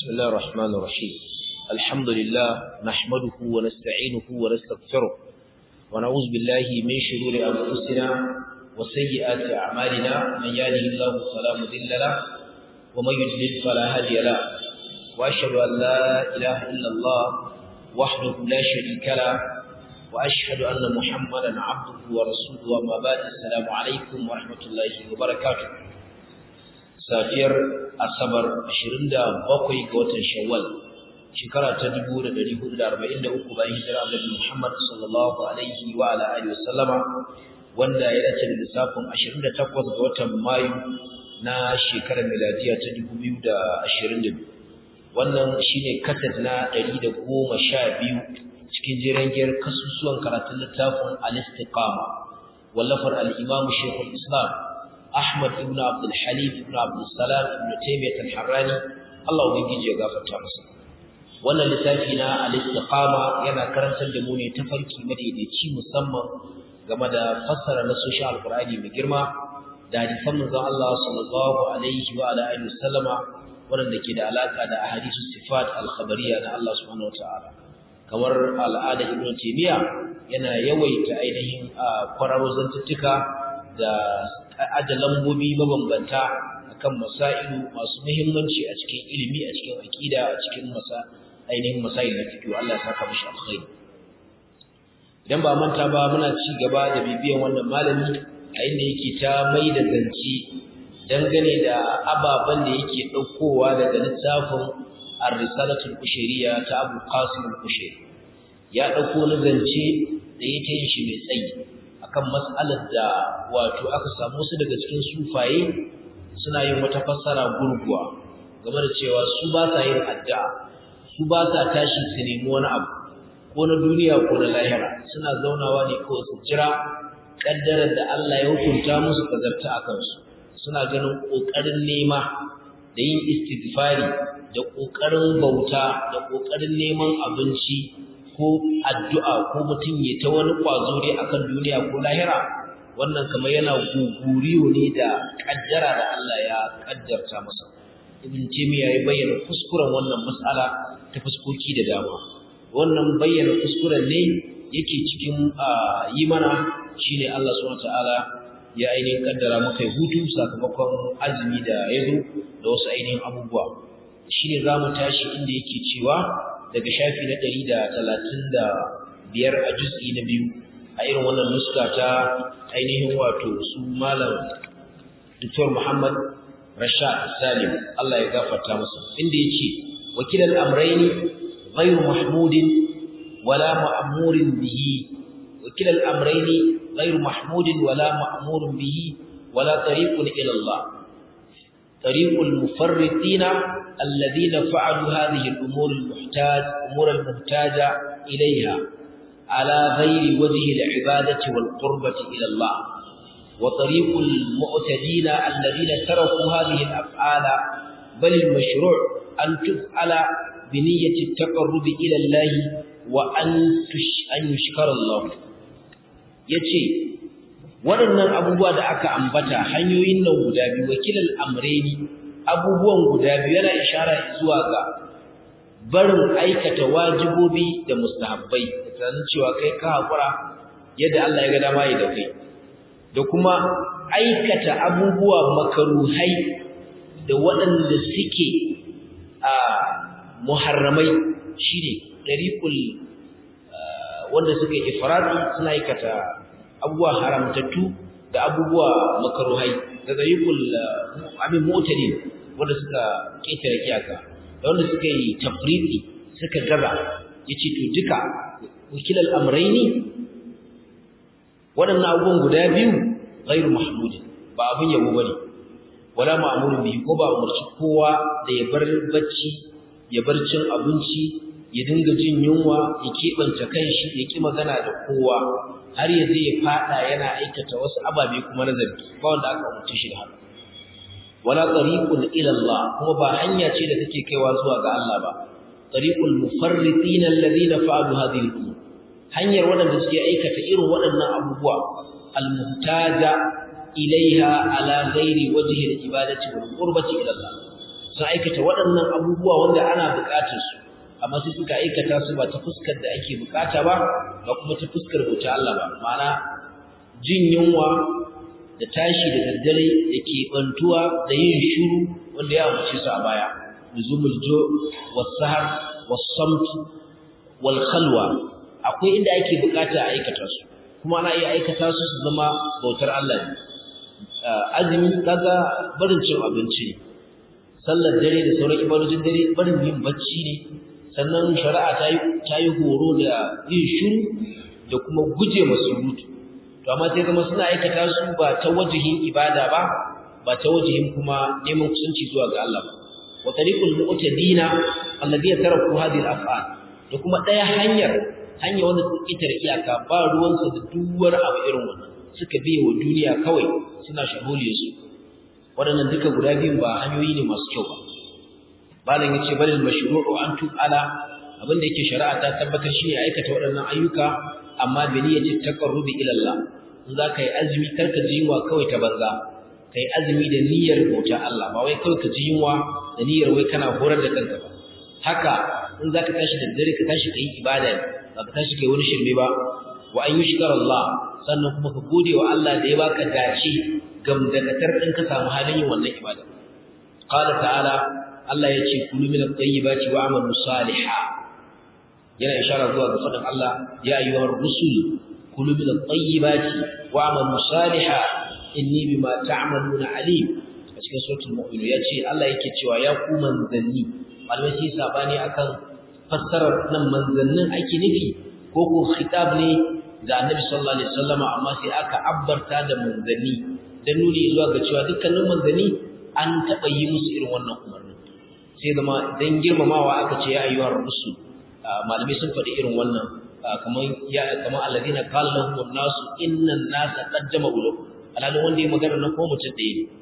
بسم الله الرحمن الرحيم الحمد لله نحمده ونستعينه ونستغفره ونعوذ بالله من شرور أنفسنا وسيئات أعمالنا من يهده الله فلا مضل له ومن يضلل فلا هادي له وأشهد أن لا إله إلا الله وحده لا شريك له وأشهد أن محمدا عبده ورسوله وما بعد السلام عليكم ورحمة الله وبركاته safiyar asabar 27 ga watan shawwal shekara ta 1443 bayan hijira Annabi Muhammad sallallahu alaihi wa ala alihi wasallama wanda ya dace da lissafin 28 ga watan Mayu na shekarar miladiya ta 2022 wannan shine kaset na 112 cikin jirangiyar kasusuwan karatun littafin al-istiqama wallafar al-imam Sheikhul Islam Ahmad ibn Abdul Halim ibn Abdul Salam ibn Taymiyyah al-Harrani Allah ubangiji ya gafarta masa wannan littafi na al-istiqama yana karantar da mu ne tafarki madaidaici musamman game da fassara na social alqur'ani mai girma da hadisan manzon Allah sallallahu alaihi wa ala alihi wasallama wanda ke da alaka da ahadisu sifat al-khabariyya na Allah subhanahu wataala kamar al'ada ibn Taymiyyah yana yawaita ainihin kwararo zantuttuka da aje lambobi mabambanta akan masailu masu muhimmanci a cikin ilimi a cikin aqida a cikin masa ainihin masail na fiqh Allah ya saka mishi alkhairi idan ba manta ba muna ci gaba da bibiyan wannan malami a inda yake ta mai da zanci dangane da ababen da yake daukowa daga littafin ar-risalatul kushairiyya ta Abu Qasim al-Kushairi ya dauko na zance da yake yin shi mai tsayi akan mas'alar da wato aka samu su daga cikin sufaye suna yin wata fassara gurguwa game da cewa su ba sa yin addu'a su ba sa tashi su nemi wani abu ko na duniya ko na lahira suna zaunawa ne kawai su jira kaddarar da Allah ya hukunta musu kazarta a kansu suna ganin kokarin nema da yin istighfari da kokarin bauta da kokarin neman abinci ko addu'a ko mutum ya ta wani kwazo dai akan duniya ko lahira wannan kamar yana guguriyo ne da kaddara da Allah ya kaddarta masa ibn taymiya ya bayyana kuskuren wannan mas'ala ta fuskoki da dama wannan bayyana kuskuren ne yake cikin yi mana shine Allah subhanahu wataala ya ainihin kaddara maka hutu sakamakon azumi da yazo da wasu ainihin abubuwa shine zamu tashi inda yake cewa daga shafi na ɗari da talatin da biyar a juz'i na biyu a irin wannan nuska ta ainihin wato su malam Dr. Muhammad Rashad Salim Allah ya gafarta masa inda ya ce wakilan amraini ghairu mahmudin wala ma'murin bihi wakilan amraini ghairu mahmudin wala ma'murin bihi wala tariqun ila Allah طريق المفرطين الذين فعلوا هذه الأمور المحتاج أمور المحتاجة إليها على غير وجه العبادة والقربة إلى الله وطريق المعتدين الذين تركوا هذه الأفعال بل المشروع أن تفعل بنية التقرب إلى الله وأن أن يشكر الله يتي waɗannan abubuwa da aka ambata hanyoyin nan guda biyu wakilal amreni abubuwan guda biyu yana ishara zuwa ga barin aikata wajibobi da mustahabbai da tunanin cewa kai ka haƙura yadda Allah ya ga dama yi da kai da kuma aikata abubuwa makaruhai da waɗanda suke a muharramai shine dariqul wanda suke ifradi suna aikata abubuwa haramtattu da abubuwa makaruhai da zayikul abin mutane wanda suka ketare kiyaka da wanda suka yi tafridi suka gaza yace to duka wakilal amrayni wadannan abubuwan guda biyu ghairu mahmud ba abin yabo bane wala ma'murun bihi ko ba umarci kowa da ya bar bacci ya bar cin abinci ya dinga jin yunwa ya keɓance kanshi ya ki magana da kowa har ya zai fada yana aikata wasu ababe kuma na zargi ba wanda aka umarci shi da haka wala tariqun ila Allah kuma ba hanya ce da take kaiwa zuwa ga Allah ba tariqul mufarritin alladhina fa'alu hadhihi al-umur hanyar wadanda suke aikata irin waɗannan abubuwa al-muhtaja ilaiha ala ghairi wajhi al-ibadati wal qurbati ila Allah sun aikata waɗannan abubuwa wanda ana buƙatar su amma sai suka aikata su ba ta fuskar da ake buƙata ba ba kuma ta fuskar bauta Allah ba ma'ana jin yunwa da tashi da daddare da ke bantuwa da yin shiru wanda ya wuce su a baya nuzumul jo was-sahar was-samt wal khalwa akwai inda ake bukata a aikata su kuma ana iya aikata su su zama bautar Allah ne azumi kaga barin cin abinci ne sallar dare da sauran ibadojin dare barin yin bacci ne sannan shari'a ta yi ta yi horo da yin shiru da kuma guje masurutu to amma sai zama suna aikata su ba ta wajihin ibada ba ba ta wajihin kuma neman kusanci zuwa ga Allah ba wa tariqul mu'tadina alladhina taraku hadhihi al-af'al da kuma daya hanyar hanya wanda suka kitar iyaka ba ruwansu da duwar abu irin wannan suka biye wa duniya kawai suna shahuliyar su waɗannan duka guda biyun ba hanyoyi ne masu kyau ba malam yace balil mashru'u an tu'ala abinda yake shari'a ta tabbatar shine aikata waɗannan ayyuka amma bi niyyati taqarrubi ila Allah in za ka yi azumi kar ka ji yunwa kawai ta banza ka yi azumi da niyyar bauta Allah ba wai kawai ka ji yunwa da niyyar wai kana horar da kanka ba haka in za ka tashi da dare ka tashi ka yi ibada ba ka tashi ka yi wani shirme ba wa an yushkar Allah sannan kuma ka gode wa Allah da ya baka dace gamdakatar din ka samu halin yin wannan ibada qala ta'ala Allah ya ce kulu min at-tayyibati wa amalu salihan yana ishara zuwa ga fadin Allah ya ayyuhar rusul kulu min at-tayyibati wa amalu salihan inni bima ta'maluna alim a cikin suratul mu'minun yace Allah yake cewa ya ku manzanni malamai sai sabani akan fassarar nan manzannin ake nufi ko ko khitab ne ga annabi sallallahu alaihi wasallam amma sai aka abbarta da manzanni dan nuni zuwa ga cewa dukkanin manzanni an taba yi musu irin wannan umarni sai zama dan girmamawa aka ce ya ayyuhar rusul malamai sun faɗi irin wannan kamar ya kamar alladina qala lahum an-nasu inna an-nasa qad jama'u lakum alalin wanda ya magana na ko mutum ɗaya ne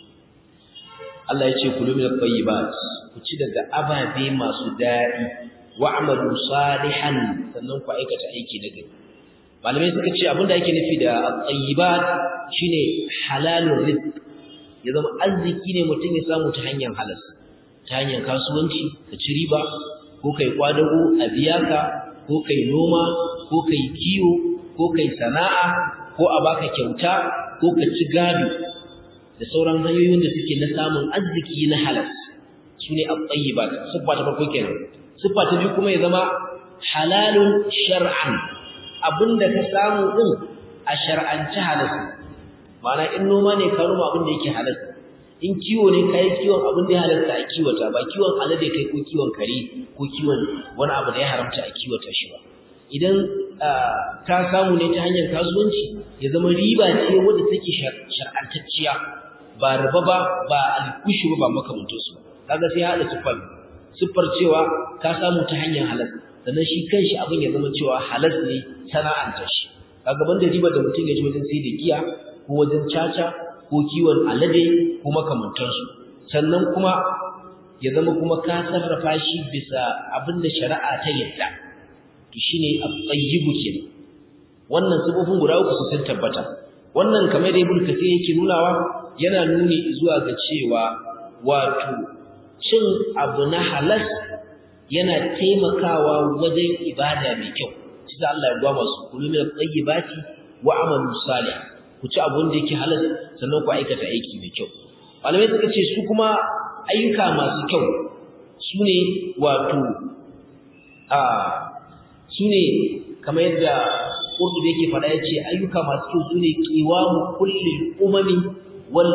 Allah ya ce kulu min at-tayyibat ku ci daga ababe masu daɗi wa'malu salihan sannan ku aikata aiki na gari malamai suka ce abinda ake nufi da at-tayyibat shine halalur rizq ya zama arziki ne mutum ya samu ta hanyar halas ta hanyar kasuwanci ka ci riba ko kai kwadago a biya ka ko kai noma ko kai kiwo ko kai sana'a ko a baka kyauta ko ka ci gado da sauran hanyoyin da suke na samun arziki na halas su ne at-tayyibat siffa ta farko kenan siffa ta biyu kuma ya zama halalun shar'an abinda ka samu din a shar'anci halas ma'ana in noma ne ka noma abin da yake halas in kiwo ne ka yi kiwon abin da ya halasta a kiwata ba kiwon alade kai ko kiwon kare ko kiwon wani abu da ya haramta a kiwata shi ba idan ka samu ne ta hanyar kasuwanci ya zama riba ce wadda take shar'antacciya ba riba ba ba alkushi ba ba makamantansu ba kaga sai haɗa siffar siffar cewa ka samu ta hanyar halas sannan shi kanshi abin ya zama cewa halas ne sana'anta shi kaga banda riba da mutum ya ji wajen sai da giya ko wajen caca ko kiwon alade ko makamantansu sannan kuma ya zama kuma ka sarrafa shi bisa abin da shari'a ta yadda to shine at-tayyibu kenan wannan sabobin guda uku su sun tabbata wannan kamar da ibnu kathir yake nunawa yana nuni zuwa ga cewa wato cin abu na halas yana taimakawa wajen ibada mai kyau shi da Allah ya gwa masu kullu min at-tayyibati wa amalu salih ku ci abun da yake halas sannan ku aikata aiki mai kyau malamai suka ce su kuma ayyuka masu kyau su ne wato a su ne kamar yadda ƙurdu da yake faɗa ya ce ayyuka masu kyau su ne ƙiwamu kulle umami wal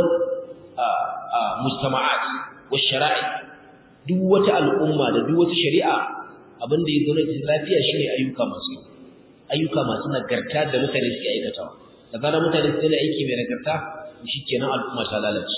mustama'at wa shara'i duk wata al'umma da duk wata shari'a abin da ya zo na lafiya shine ayyuka masu kyau ayyuka masu nagarta da mutane suke aikatawa da zarar mutane su da aiki mai nagarta shi kenan al'umma ta lalace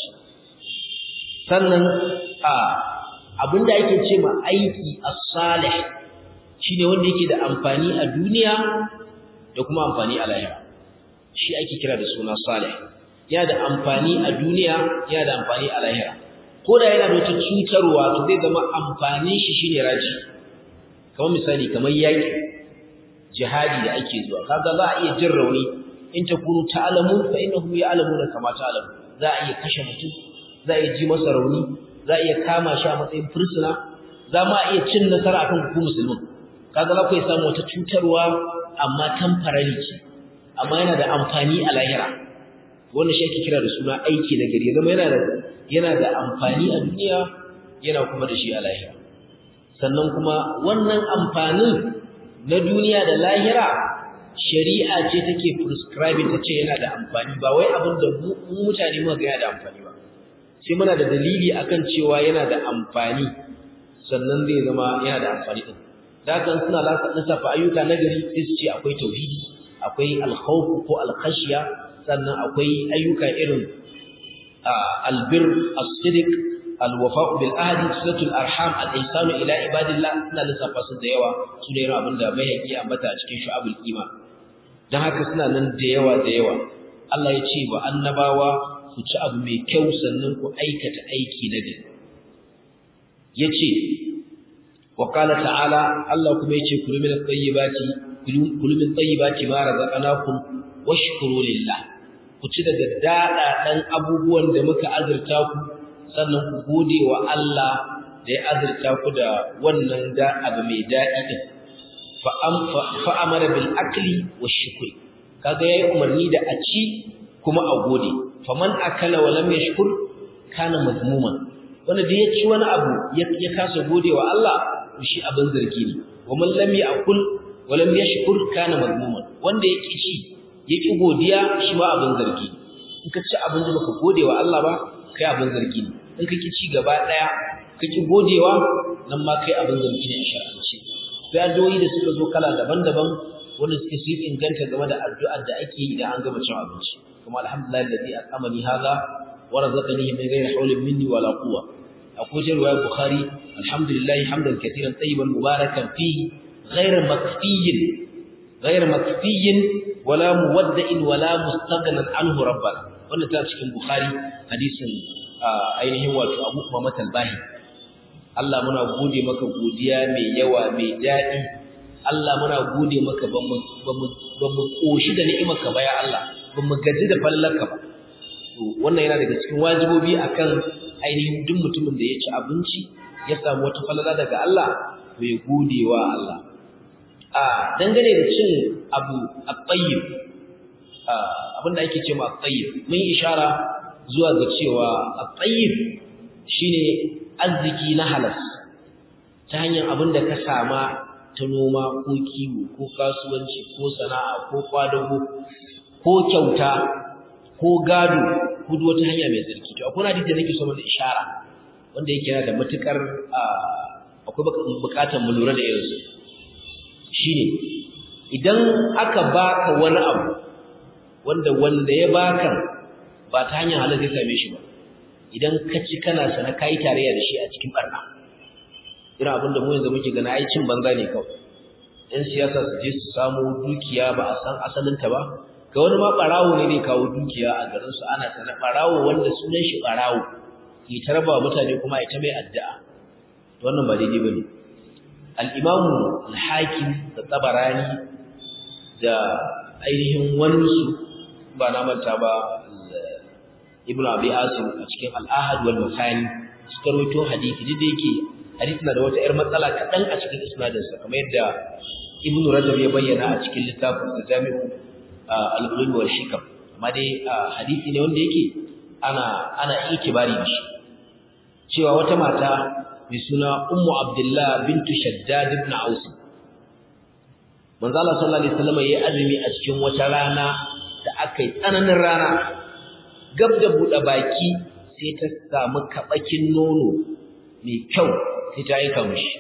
sannan a abinda ake ce ma aiki as-salih shine wanda yake da amfani a duniya da kuma amfani a lahira shi ake kira da suna salih yana da amfani a duniya yana da amfani a lahira ko da yana da wata cutarwa to zai zama amfanin shi shine raji kamar misali kamar yaki jihadi da ake zuwa kaga za a iya jin rauni in takunu ta'lamun fa innahum ya'lamuna kama ta'lamun za a iya kashe mutum za a iya ji masa rauni za a iya kama shi a matsayin fursuna za ma iya cin nasara akan ku musulmin kaga za ku yi samu wata cutarwa amma temporary ce amma yana da amfani a lahira wannan shi ake kira da suna aiki na gari zama yana da yana da amfani a duniya yana kuma da shi a lahira sannan kuma wannan amfanin na duniya da lahira shari'a ce take prescribing ta ce yana da amfani ba wai abin da mu mutane muka ga yana da amfani ba sai muna da dalili akan cewa yana da amfani sannan zai zama yana da amfani din dakan suna lissafa ayyuka na gari sai su ce akwai tauhidi akwai alkhawf ko alkhashiya sannan akwai ayyuka irin albir as-sidq alwafa'u bil ahdi silatul arham al-ihsanu ila ibadillah suna lissafa su da yawa su ne irin abinda mai haƙi ambata a cikin shu'abul iman dan haka suna nan da yawa da yawa Allah ya ce wa annabawa ku ci abu mai kyau sannan ku aikata aiki na gari yace wa qala ta'ala Allah kuma yace kulu min at-tayyibati kulu min tayyibati ma razaqnakum washkuru lillah ku ci daga dada dan abubuwan da muka azurta ku sannan ku gode wa Allah da ya azurta ku da wannan da abu mai dadi din fa am fa amara bil akli washkuri kaga yayi umarni da a ci kuma a gode faman akala wa lam yashkur kana mazmuman wanda da ya ci wani abu ya kasa gode wa Allah shi abin zargi ne wa man lam ya'kul wa lam yashkur kana mazmuman wanda ya ci ya ki godiya shi ma abin zargi in ka ci abin da baka gode wa Allah ba kai abin zargi ne in ka ki ci gaba daya ka ki godewa nan ma kai abin zargi ne a shar'ance sai addu'o'i da suka zo kala daban-daban wanda suke su inganta game da addu'ar da ake yi idan an gama cin abinci kuma alhamdulillah alladhi at'amani hadha wa razaqani min ghairi hawlin minni wala quwwa akwai riwayar bukhari alhamdulillah hamdan katiran tayyiban mubarakan fihi ghairu makfiyin ghairu makfiyin wala muwadda'in wala mustaghnan anhu rabbana wannan ta cikin bukhari hadisin ainihin wato abu kuma matalbahi Allah muna gode maka godiya mai yawa mai daɗi Allah muna gode maka ba mu koshi da ni'imarka ba ya Allah ba mu gaji da fallarka ba to wannan yana daga cikin wajibobi akan ainihin duk mutumin da ya ci abinci ya samu wata falala daga Allah bai gode wa Allah a dangane da cin abu at-tayyib abin da ake cewa at-tayyib mun ishara zuwa ga cewa at-tayyib shine arziki na halas ta hanyar abin da ka sama ta noma ko kiwo ko kasuwanci ko sana'a ko kwadago ko kyauta ko gado ko duk wata hanya mai tsarki to akwai hadisi da nake so mana ishara wanda yake yana da matukar akwai bukatar mu lura da irinsu shine idan aka baka wani abu wanda wanda ya baka ba ta hanyar halal zai same shi ba idan ka ci kana sana kai tarayya da shi a cikin barna irin abin da mu yanzu muke gana ai cin banza ne kawai yan siyasa su je su samu dukiya ba a san asalinta ba ga wani ma barawo ne zai kawo dukiya a garin su ana sana barawo wanda sunan shi barawo ke tarba mutane kuma ita mai addu'a to wannan ba daidai bane al-imam al-hakim da tabarani da ainihin wani su ba na manta ba ibnu abi asim a cikin al-ahad wal masani suka rawaito hadisi da yake hadisi na da wata ‘yar matsala kaɗan a cikin isnadinsa kamar yadda ibn rajab ya bayyana a cikin littafin da jami'u al'ulumi wal shikam amma dai hadisi ne wanda yake ana ana ikibari da shi cewa wata mata mai suna ummu abdullah bintu shaddad ibn aus manzo Allah sallallahu alaihi wasallam yayi azumi a cikin wata rana da aka yi tsananin rana gab da buɗe baki sai ta samu kabakin nono mai kyau sai ta aika mishi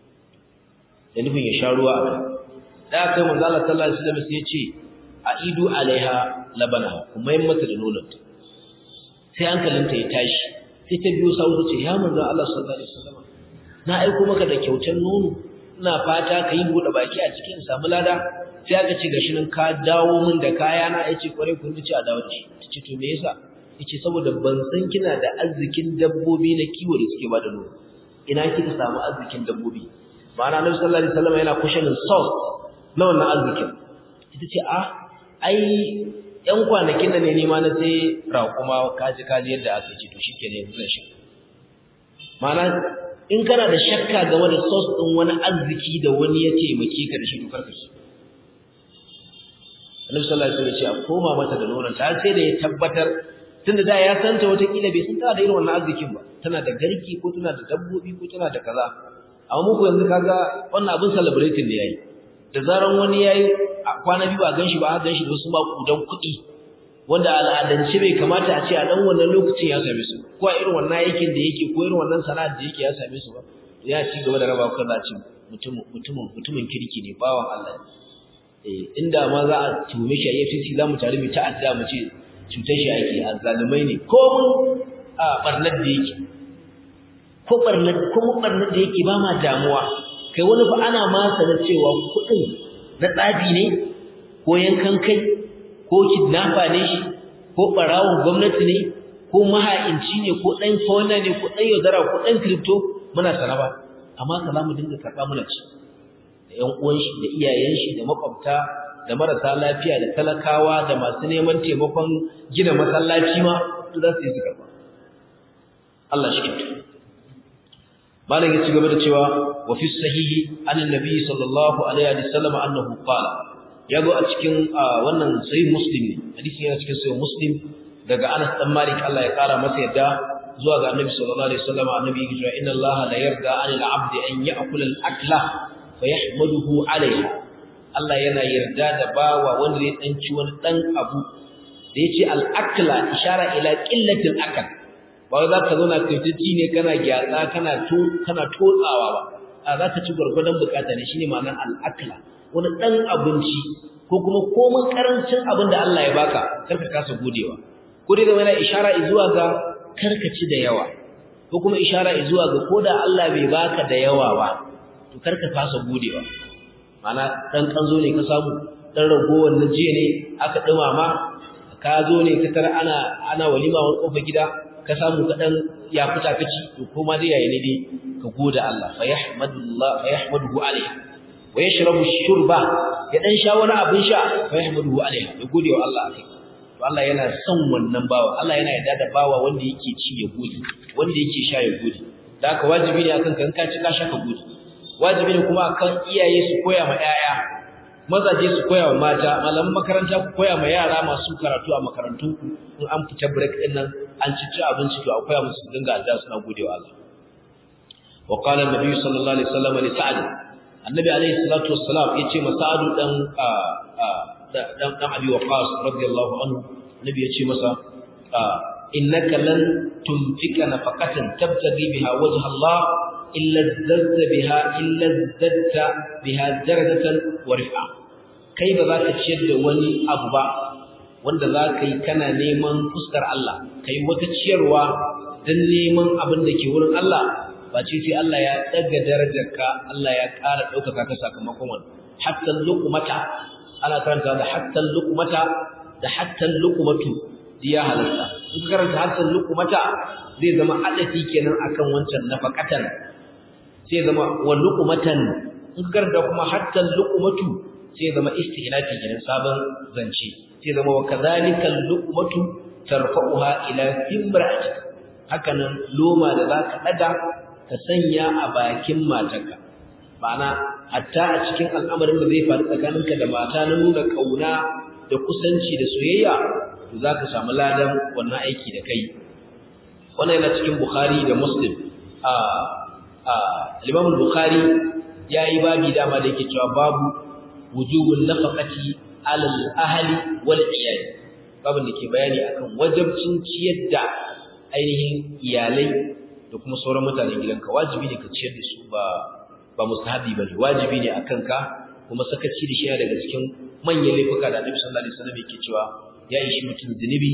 da nufin ya sha ruwa a da aka yi manzo Allah sallallahu alaihi wasallam sai ya ce a idu alaiha labana kuma yin mata da nononta sai hankalinta ya tashi sai ta biyo sawu ta ce ya manzo Allah sallallahu alaihi wasallam na aiko maka da kyautar nono ina fata ka yi buɗe baki a cikin samu lada sai aka ce gashi nan ka dawo min da kaya na yace kware kun ce a dawo da shi tace to me yasa yace saboda ban san kina da arzikin dabbobi na kiwo da suke bada nono ina kika samu arzikin dabbobi ma'ana Annabi sallallahu alaihi wasallam yana kushanin source na wannan arzikin ita ce a ai yan kwanakin da ne nima na sai raƙuma kaji kaji yadda aka ce to shikenan yanzu zan shi ma'ana in kana da shakka game da source din wani arziki da wani ya taimake ka da shi to karka shi Annabi sallallahu alaihi wasallam ya ce a koma mata da nonon ta sai da ya tabbatar tunda da ya santa wata kila bai san tana da irin wannan arzikin ba tana da garki ko tana da dabbobi ko tana da kaza amma muku yanzu kaga wannan abin celebrating ne yayi da zaran wani yayi kwana biyu ba ganshi ba a ganshi da wasu ba kudan kuɗi wanda al'adance bai kamata a ce a dan wannan lokacin ya same su ko a irin wannan aikin da yake ko irin wannan sana'ar da yake ya same su ba ya ci gaba da raba kaza ci mutum mutumin mutumin kirki ne bawan Allah eh inda ma za a tume shi a FCC zamu tare mu ta adda mu ce cutar shi ake azzalumai ne ko mun a barnar da yake ko barnar ko mun barnar da yake ba ma damuwa kai wani fa ana ma sanar cewa kuɗin na tsabi ne ko yankan kai ko kidnapper ne shi ko barawon gwamnati ne ko maha'inci ne ko ɗan fauna ne ko ɗan yaudara ko ɗan crypto muna sana ba amma ka za mu dinga karɓa muna ci da ƴan uwan shi da iyayen shi da makwabta da marasa lafiya da talakawa da masu neman taimakon gina masallaci ma su za su yi su karɓa Allah shi kintu malam ya ci gaba da cewa wa fi sahihi annabi sallallahu alaihi wasallam annahu qala ya zo a cikin wannan sahih muslim ne hadisin yana cikin sahih muslim daga Anas dan Malik Allah ya kara masa yadda zuwa ga Annabi sallallahu alaihi wasallam annabi ya ce inna Allah la yarda 'anil 'abdi an ya'kula al-akla fa yahmaduhu 'alayha Allah yana yarda da bawa wanda ya danci wani dan abu da yace al-akla ishara ila qillatil akal ba wai zaka zo na kaitaci ne kana gyatsa kana to kana totsawa ba a zaka ci gurgurdan bukata ne shine ma'anar al-akla wani ɗan abinci ko kuma komin ƙarancin abin da Allah ya baka karka kasa godewa ko dai zama yana ishara zuwa ga karkaci da yawa ko kuma ishara zuwa ga ko da Allah bai baka da yawa ba to karka kasa godewa mana ɗan kanzo ne ka samu ɗan ragowar na jiya ne aka ɗumama ka zo ne ka tara ana ana walima wani ƙofar gida ka samu ka ɗan ya fita ka ci to koma dai yayi ne dai ka gode Allah fa yahmadullah fa yahmaduhu alaihi wa yashrabu shurba ya dan sha wani abin sha fa yahmaduhu alaiha ya gode wa Allah akai to Allah yana son wannan bawa Allah yana yarda da bawa wanda yake ci ya gode wanda yake sha ya gode da haka wajibi ne akan kan ka ci ka sha ka gode wajibi ne kuma akan iyaye su koya ma yaya mazaje su koya wa mata malaman makaranta ku koya ma yara masu karatu a makarantu in an fita break din nan an ci ci abinci to a koya musu dinga addu'a suna gode wa Allah wa qala an-nabi sallallahu alaihi wasallam li sa'd annabi alaihi salatu wassalam yace masa'adu dan dan dan abi waqas radiyallahu anhu annabi yace masa innaka lan tunfika nafaqatan tabtaghi biha wajha Allah illa zadda biha illa zadda biha darajatan wa rif'a kai ba za ka ciyar da wani abu ba wanda za ka yi kana neman fuskar Allah kai wata ciyarwa dan neman abin da ke wurin Allah ba ce sai Allah ya daga darajarka Allah ya ƙara ɗaukaka ka sakamakon wannan hatta luqmata ana karanta da hatta luqmata da hatta luqmatu ya halarta in ka karanta hatta luqmata zai zama adafi kenan akan wancan nafaqatan sai zama wa luqmatan in ka karanta kuma hatta luqmatu sai zama istihlafi kenan sabon zance sai zama wa kadhalika luqmatu tarfa'uha ila imra'atik hakanan loma da zaka daga ka sanya a bakin matarka ma'ana hatta a cikin al'amarin da zai faru tsakaninka da mata na nuna kauna da kusanci da soyayya to za ka samu ladan wannan aiki da kai wannan yana cikin bukhari da muslim a a limamul bukhari ya yi babi dama da yake cewa babu wujubun nafaqati alal ahli wal iyali babin da ke bayani akan wajibcin ciyar da ainihin iyalai da kuma sauran mutanen gidanka wajibi ne ka ciyar da su ba ba mustahabi bane wajibi ne akan ka kuma sakaci da shi daga cikin manyan laifuka da Annabi sallallahu alaihi wasallam yake cewa ya ishi mutum zunubi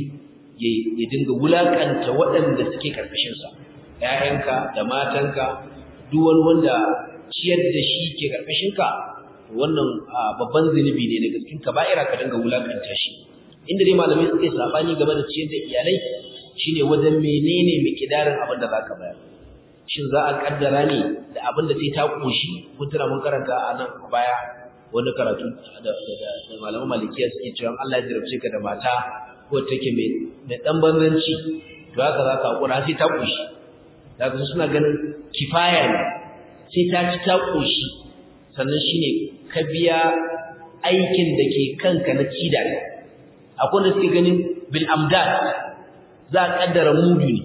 ya dinga wulakanta waɗanda suke karkashin sa ƴaƴanka da matanka duk wani wanda ciyar da shi ke karkashin ka wannan babban zunubi ne daga cikin kaba'ira ka dinga wulakanta shi inda dai malamai suke sabani game da ciyar da iyalai shine wajen menene mikidarin abin da zaka bayar shin za a kaddara ne da abin da sai ta koshi mutuna mun karanta a nan baya wani karatu da da malaman malikiya suke cewa Allah ya jarabce ka da mata ko take mai mai dan banzanci to haka za ka hakura sai ta koshi daga suna ganin kifaya ne sai ta ci ta koshi sannan shine ka biya aikin da ke kanka na ci da akwai da suke ganin bil amdad za a kaddara mudu ne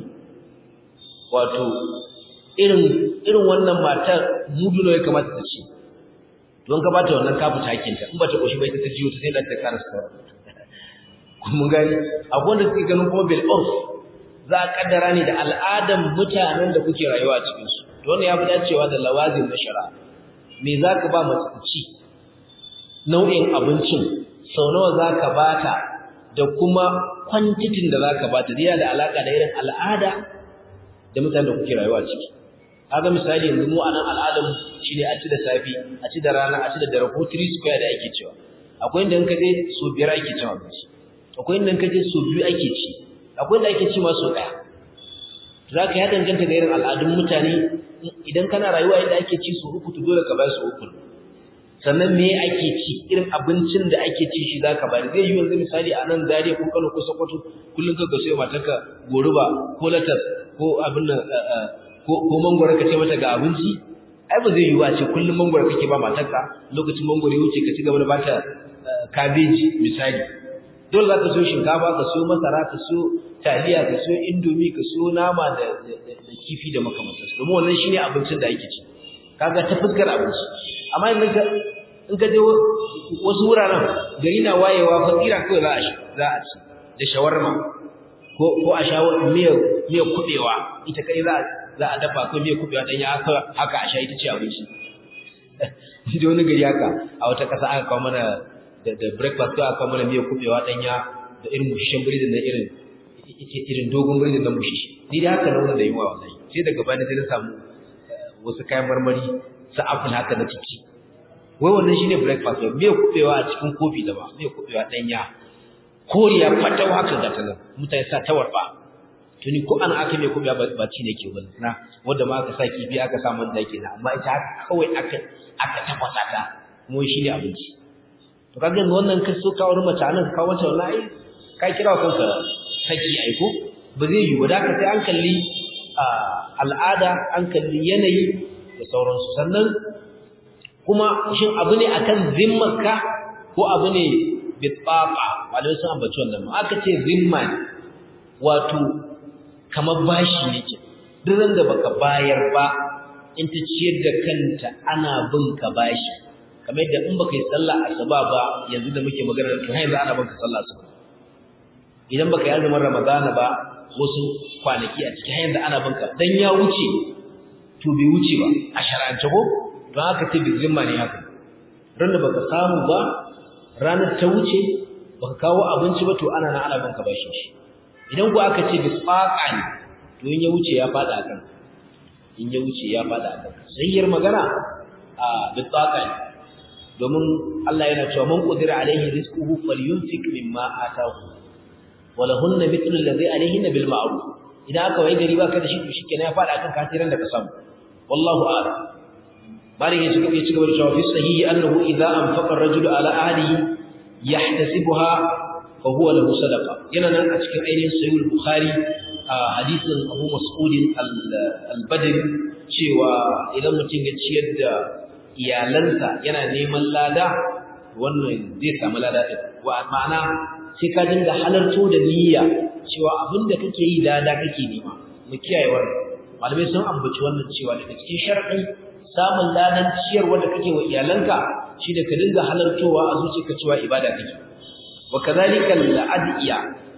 wato irin irin wannan matar mudu ne ya kamata ta ci don ka bata wannan kafu takinta in bata koshi ba ita ta jiyo ta sai da ta karasa sauran mun gani akwai da suke ganin kuma bil urf za a kaddara ne da al'adan mutanen da kuke rayuwa a cikin su to wannan ya fi dacewa da lawazin na shari'a me zaka ba mace ta ci nau'in abincin sau nawa zaka bata da kuma kwantitin da zaka bata yana da alaka da irin al'ada da mutanen da kuke rayuwa a ciki kaga misali yanzu mu anan al'adar shine a ci da safi a ci da rana a ci da dare ko 3 square da ake cewa akwai inda in ka je so biyar ake cin abinci akwai inda kaje so biyu ake ci akwai inda ake ci ma so daya zaka ya danganta ga irin al'adun mutane idan kana rayuwa inda ake ci so uku to dole ka bayar so uku sannan me ake ci irin abincin da ake ci shi zaka bayar zai yi yanzu misali a nan Zaria ko Kano ko Sokoto kullun ka gaso matarka goruba ko latas ko abin nan ko ko mangwaro ka ce mata ga abinci ai ba zai yi wa ce kullun mangwaro kake ba matarka lokacin mangwaro ya wuce ka ci gaba da bata kabeji misali dole za ka so shinkafa ka so masara ka so taliya ka so indomi ka so nama da kifi da makamantansu domin wannan shine abincin da ake ci kaga ta fuskar abinci amma in ka in ka je wasu wuraren gari na wayewa fakira kawai za a za a ci da shawarma ko ko a sha miyar miyar kubewa ita kai za za a dafa ko miyar kubewa dan ya haka haka a sha ita ce abinci da wani gari haka a wata kasa aka kawo mana da da breakfast ko aka mana miyar kubewa danya da irin mushishin biredi na irin irin dogon biredi na mushishi ni da haka nauna da yunwa wallahi sai daga bani sai na samu wasu kayan marmari su apple haka na ciki wai wannan shine breakfast ba miyar kubewa a cikin kofi da ba miyar kubewa danya koriya fatau haka ga ta nan mutane sa tawar ba tuni ko ana aka mai kubewa ba ci ne ke ba na wanda ma aka sa kifi aka sa man dake na amma ita kawai aka aka tafasa ta kuma shine abinci to kaga yanzu wannan kai so ka wurin mace nan ka wata wallahi ka kira kanka saki aiko ba zai yi wadaka sai an kalli al'ada an kalli yanayi da sauransu sannan kuma shin abu ne akan zimmarka ko abu ne bitsafa malai sun ambaci wannan aka ce zimma ne wato kamar bashi ne ke duk da baka bayar ba in ta ciyar da kanta ana bin ka bashi kamar yadda in baka yi sallah asuba ba yanzu da muke magana to yanzu ana banka sallah asuba idan baka yi azumin ramadana ba wasu kwanaki a cikin yanzu ana banka dan ya wuce to bai wuce ba a shar'ance ko don haka ce bi zimma ne haka ran da baka samu ba ranar ta wuce baka kawo abinci ba to ana na ana banka bashi shi idan ku aka ce bisfaqa ne to in ya wuce ya fada akan in ya wuce ya fada akan sayyar magana a bisfaqa ne domin Allah yana cewa man qudira alaihi rizquhu falyunfik mimma ataahu walahunna mithlu alladhi alaihinna bil ma'ruf idan aka wai gari baka da shi to shikenan ya fada akan kafiran da ka samu wallahu a'lam bari ya cigaba ya cigaba da cewa fi sahihi annahu idza anfaqa ar-rajulu ala ahlihi yahtasibuha fa huwa lahu sadaqa yana nan a cikin ainihin sahih al-bukhari hadisin Abu Mas'ud al-Badri cewa idan mutum ya ciyar da iyalansa yana neman lada wannan zai samu lada din wa ma'ana sai ka dinga halarto da niyya cewa abinda kake yi lada kake nema mu kiyaye wannan malamai sun ambaci wannan cewa daga cikin shar'i samun ladan ciyarwa da kake wa iyalanka shine ka dinga halartowa a zuciyarka cewa ibada kake wa kadhalika al-adiya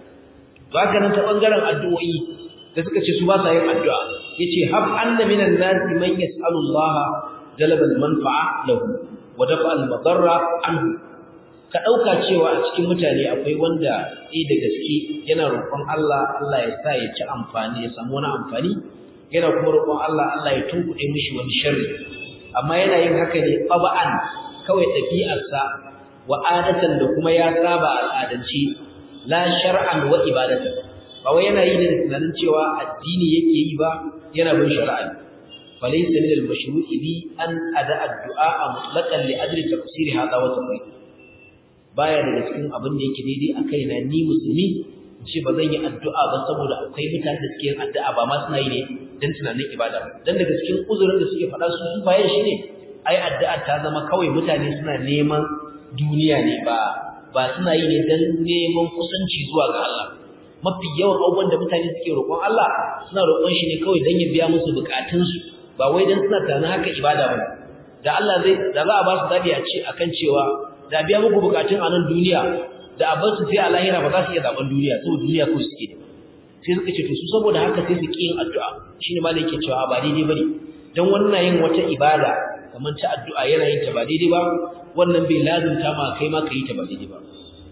baka nan ta bangaren addu'o'i da suka ce su ba sa yin addu'a yace hab anna minan nasi man yas'alu Allah jalaba al-manfa'a lahu wa dafa al-madarra anhu ka dauka cewa a cikin mutane akwai wanda eh da gaske yana roƙon Allah Allah ya sa ya ci amfani ya samu wani amfani yana kuma roƙon Allah Allah ya tunkuɗe mishi wani sharri amma yana yin haka ne qaba'an kawai ɗabi'arsa wa adatan da kuma ya saba al'adance la shar'an wa ibadatan ba wai yana yi da tunanin cewa addini yake yi ba yana bin shari'a falaysa min al-mashru'i bi an ada ad-du'a mutlaqan li ajli tafsir hada wa tafsir baya daga cikin abin da yake daidai a kaina ni musulmi ce ba zan yi addu'a ba saboda akwai mutane da suke yin addu'a ba ma suna yi ne dan tunanin ibada ba dan daga cikin uzurin da suke faɗa su su bayan shi ne ai addu'a ta zama kawai mutane suna neman duniya ne ba ba suna yi ne dan neman kusanci zuwa ga Allah mafi yawan abubuwan da mutane suke roƙon Allah suna roƙon shi ne kawai dan ya biya musu bukatunsu ba wai dan suna tunanin haka ibada ba da Allah zai da za a ba su zabi a ce akan cewa da biya muku bukatun a nan duniya da a su sai a lahira ba za su iya zaben duniya saboda duniya ko suke da sai suka ce to su saboda haka sai su yin addu'a shine ma yake cewa ba daidai bane dan wannan yin wata ibada kamar ta addu'a yana yin ta ba daidai ba wannan bai lazumta ma kai ma kai ta ba daidai ba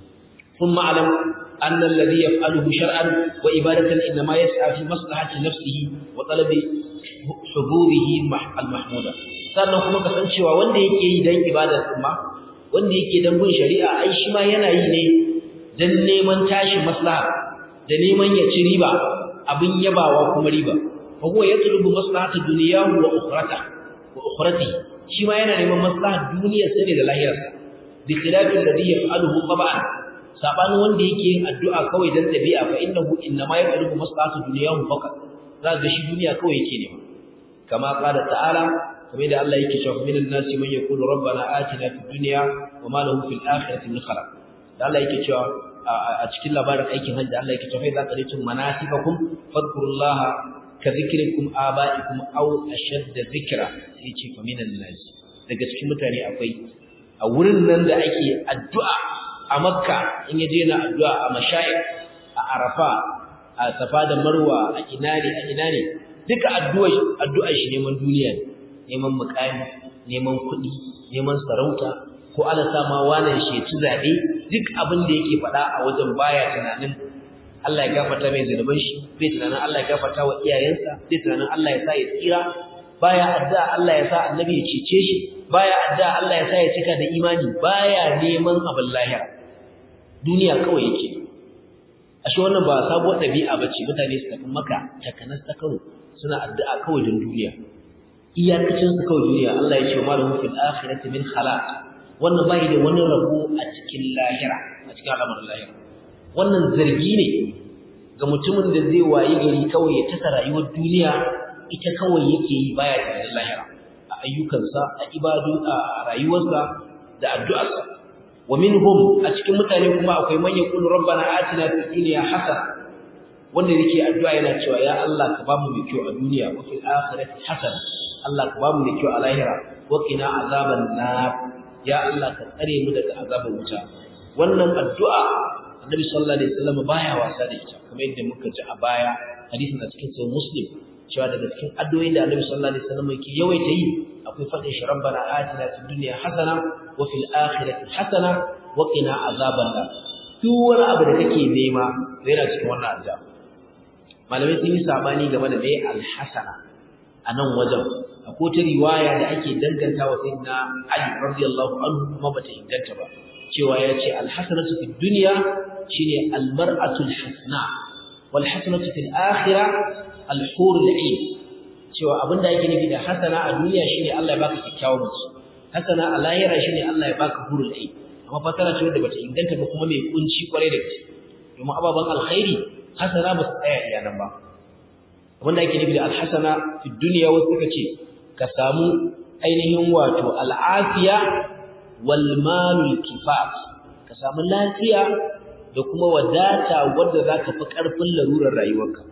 ثم اعلم أن الذي يفعله شرعا وإبادة إنما يسعى في مصلحة نفسه وطلب حضوره المحمودة sannan kuma kasancewa wanda yake yi dan ibadar kuma wanda yake dan bin shari'a ai shi ma yana yi ne dan neman tashi maslaha da neman ya ci riba abin yabawa kuma riba fa huwa yatlubu maslahata dunyahu wa ukhrata wa ukhrati shi ma yana neman maslahar duniyar sa ne da lahirarsa bi khilafi alladhi yaf'aluhu tab'an sabanin wanda yake yin addu'a kawai dan dabi'a fa innahu innama yatlubu maslahata dunyahu faqat zaka shi duniya kawai yake nema kama qala ta'ala kamar da Allah yake cewa minan nasi man yaqulu rabbana atina fid dunya wa ma lahu fil akhirati min khalaq da Allah yake cewa a cikin labarin aikin hajji Allah yake cewa idza qadaytum manasikakum fadhkurullaha ka zikrikum abaikum aw ashadda zikra sai ce fa minan nasi daga cikin mutane akwai a wurin nan da ake addu'a a Makka in yaje na addu'a a mashayikh a Arafa a Safa da Marwa a ina ne a ina ne duka addu'a addu'a shi neman duniya ne neman mukami neman kuɗi neman sarauta ko ala sama wannan shi ci zabe duk abin da yake faɗa a wajen baya tunanin Allah ya gafarta mai zunuban shi bai tunanin Allah ya gafarta wa iyayensa bai tunanin Allah ya sa ya tsira baya addu'a Allah ya sa annabi ya cece shi baya addu'a Allah ya sa ya cika da imani baya neman abin lahira duniya kawai yake ashe wannan ba sabuwar ɗabi'a bace mutane su tafi maka takanas ta karo suna addu'a kawai don duniya iyakacin su kawai duniya Allah ya ce wa malahu fil akhirati min khalaq wannan bai da wani rabo a cikin lahira a cikin al'amarin lahira wannan zargi ne ga mutumin da zai wayi gari kawai ya tasa rayuwar duniya ita kawai yake yi baya da lahira a ayyukansa a ibadu a rayuwarsa da addu'arsa wa minhum a cikin mutane kuma akwai man yaqulu rabbana atina fid dunya hasana wanda yake addu'a yana cewa ya Allah ka bamu mai kyau a duniya wa fil akhirati hasana Allah ka bamu mai kyau a lahira wa qina azaban nar ya Allah ka tsare mu daga azaban wuta wannan addu'a Annabi sallallahu alaihi wasallam baya wasa da ita kamar yadda muka ji a baya hadisin a cikin sahih Muslim cewa daga cikin addu'o'in da Annabi sallallahu alaihi wasallam yake yawaita yi akwai fadin shi rabbana atina fid dunya hasana wa fil akhirati hasana wa qina azaban nar duk wani abu da kake nema yana cikin wannan addu'a malamai sun yi sabani game da mai alhasana a nan wajen akwai ta riwaya da ake danganta wa sayyidina Ali radiyallahu anhu kuma bata inganta ba cewa ya ce alhasanatu fid dunya shine almar'atul hasna wal hasanatu fil akhirah alhurul ain cewa abinda yake nufi da hasana a duniya shine Allah ya baka kyakkyawan mace hasana a lahira shine Allah ya baka hurul ain amma fasara ce wadda bata inganta ba kuma mai kunci kwarai da gaske domin ababan alkhairi hasana ba su tsaya iya nan ba wanda ake nufi da alhasana fi duniya wasu suka ce ka samu ainihin wato al'afiya wal malul kifaf ka samu lafiya da kuma wadata wanda zaka fi karfin larurar rayuwarka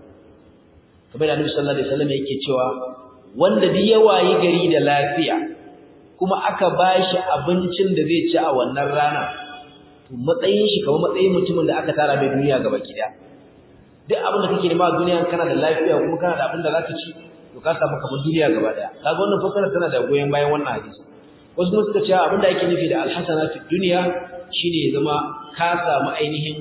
kamar da Annabi sallallahu alaihi wasallam yake cewa wanda duk ya wayi gari da lafiya kuma aka bashi abincin da zai ci a wannan rana to matsayin shi kamar matsayin mutumin da aka tara mai duniya gaba ki duk abin da kake nema a duniya kana da lafiya kuma kana da abin da zaka ci to ka samu kamar duniya gaba daya kaga wannan fasara tana da goyen bayan wannan hadisi wasu kuma suka ce abin da ake nufi da alhasana fi duniya shine zama ka samu ainihin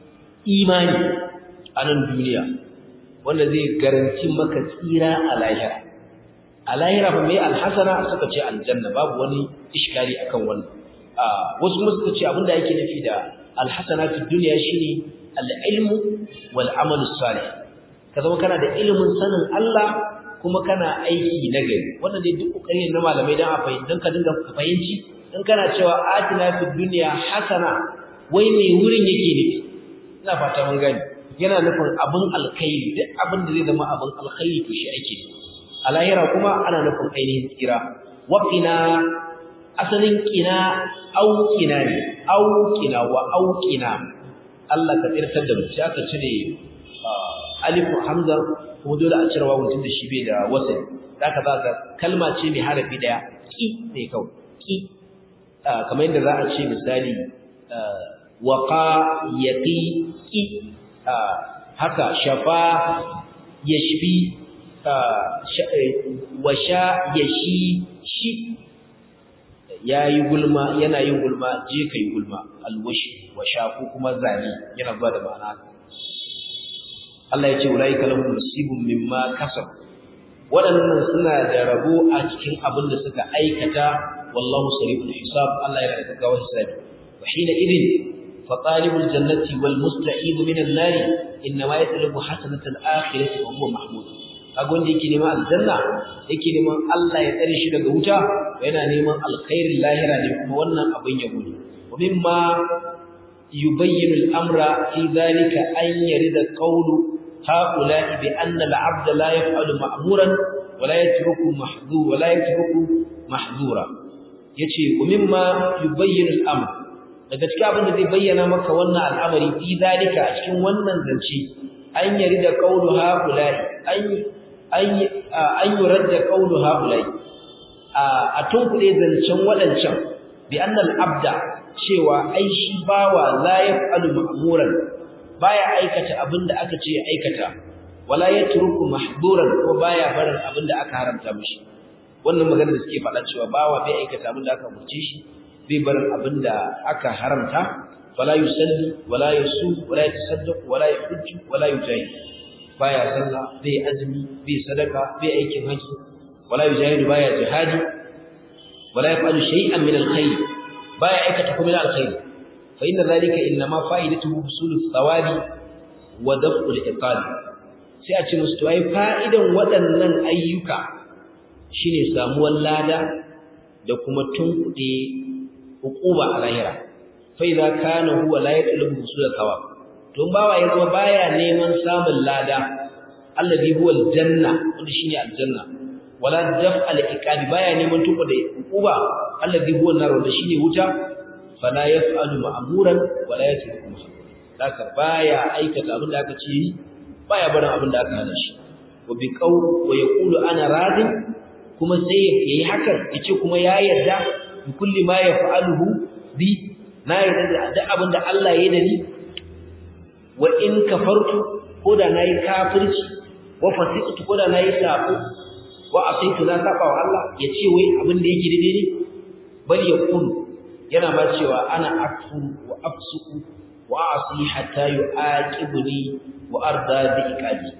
imani a nan duniya wanda zai garanti maka tsira a lahira a lahira fa mai alhasana suka ce aljanna babu wani iskari akan wannan wasu kuma suka ce abin da ake nufi da alhasana fi duniya shine al'ilmu wal'amalu salih ka zama kana da ilimin sanin Allah kuma kana aiki na gari wannan dai duk ƙoƙari na malamai don a fahimci don ka dinga fahimci in kana cewa atina fi duniya hasana wai me wurin yake nufi ina fata mun gani yana nufin abin alkhairi duk abin da zai zama abin alkhairi to shi ake a lahira kuma ana nufin ainihin tsira waqina asalin qina auqina ne auqina wa auqina Allah ka tsirtar da mu sai aka cire alif hamza kuma dole a cire wawun tunda shi bai da wasali zaka zaka kalma ce mai harafi daya ki ne kawai ki kamar yadda za a ce misali waqa yaqi ki haka shafa yashfi washa yashi shi yayi gulma yana yin gulma je kai gulma alwashi washa ko kuma zani yana zuwa da ma'ana Allah ya ce ulaika lahum nasibun mimma kasab waɗannan suna da rabo a cikin abin da suka aikata wallahu sariful hisab Allah ya rika gawa hisabi wa hina idin fa talibul jannati wal musta'id min an-nar inma yatlubu hasanatal akhirati wa huwa mahmud kaga wanda yake neman aljanna yake neman Allah ya tsare shi daga wuta yana neman alkhairin lahira ne kuma wannan abin ya gudu wa mimma yubayyinu al-amra fi dhalika an yarida qawlu هؤلاء بأن العبد لا يفعل مأمورا ولا يترك محظور ولا يترك محظورا yace ومما يبين الامر daga cikin abin da zai bayyana maka wannan al'amari fi zalika a cikin wannan zance an yari da qaulu haulai an an an yuradda qaulu haulai a tunkuɗe zancen waɗancan bi annal abda cewa ai shi bawa la yaf'alu ma'muran baya aikata abinda aka ce ya aikata wala yatruku mahduran ko baya barin abinda aka haramta mishi wannan magana da suke faɗa cewa bawa bai aikata abinda aka murce shi bai barin abinda aka haramta wala yusalli wala yasum wala yatasaddaq wala yahujju wala yujahid baya sallah bai azumi bai sadaka bai aikin haji wala yujahidu baya jihadi wala yaf'alu shay'an min alkhair baya aikata kuma alkhair فإن ذلك إنما فائدته حصول الثواب ودفع العقاب sai a ce musu to ai fa'idan waɗannan ayyuka shine samuwar lada da kuma tunkuɗe hukuma a lahira fa idza kana huwa la yatlubu husul thawab to bawa ya zama baya neman samun lada allazi huwa aljanna wanda shine aljanna wala daf'a al-iqabi baya neman tunkuɗe hukuma allazi huwa nar wanda shine wuta fala yaf'alu ma'muran wala yatruku mahmuran haka baya aikata abin da aka ce yi baya barin abin da aka hana shi wa bi qawl wa yaqulu ana radin kuma sai yayi hakan yace kuma ya yarda bi kulli ma yaf'aluhu bi na yarda da duk abin da Allah ya yi da ni wa in kafartu ko da nayi kafirci wa fasiqtu ko da nayi sabo wa asaitu na saba wa Allah yace wai abin da yake daidai ne bal yaqulu yana ma cewa ana akfuru wa afsuku wa asi hatta yu'aqibuni wa arda bi iqabi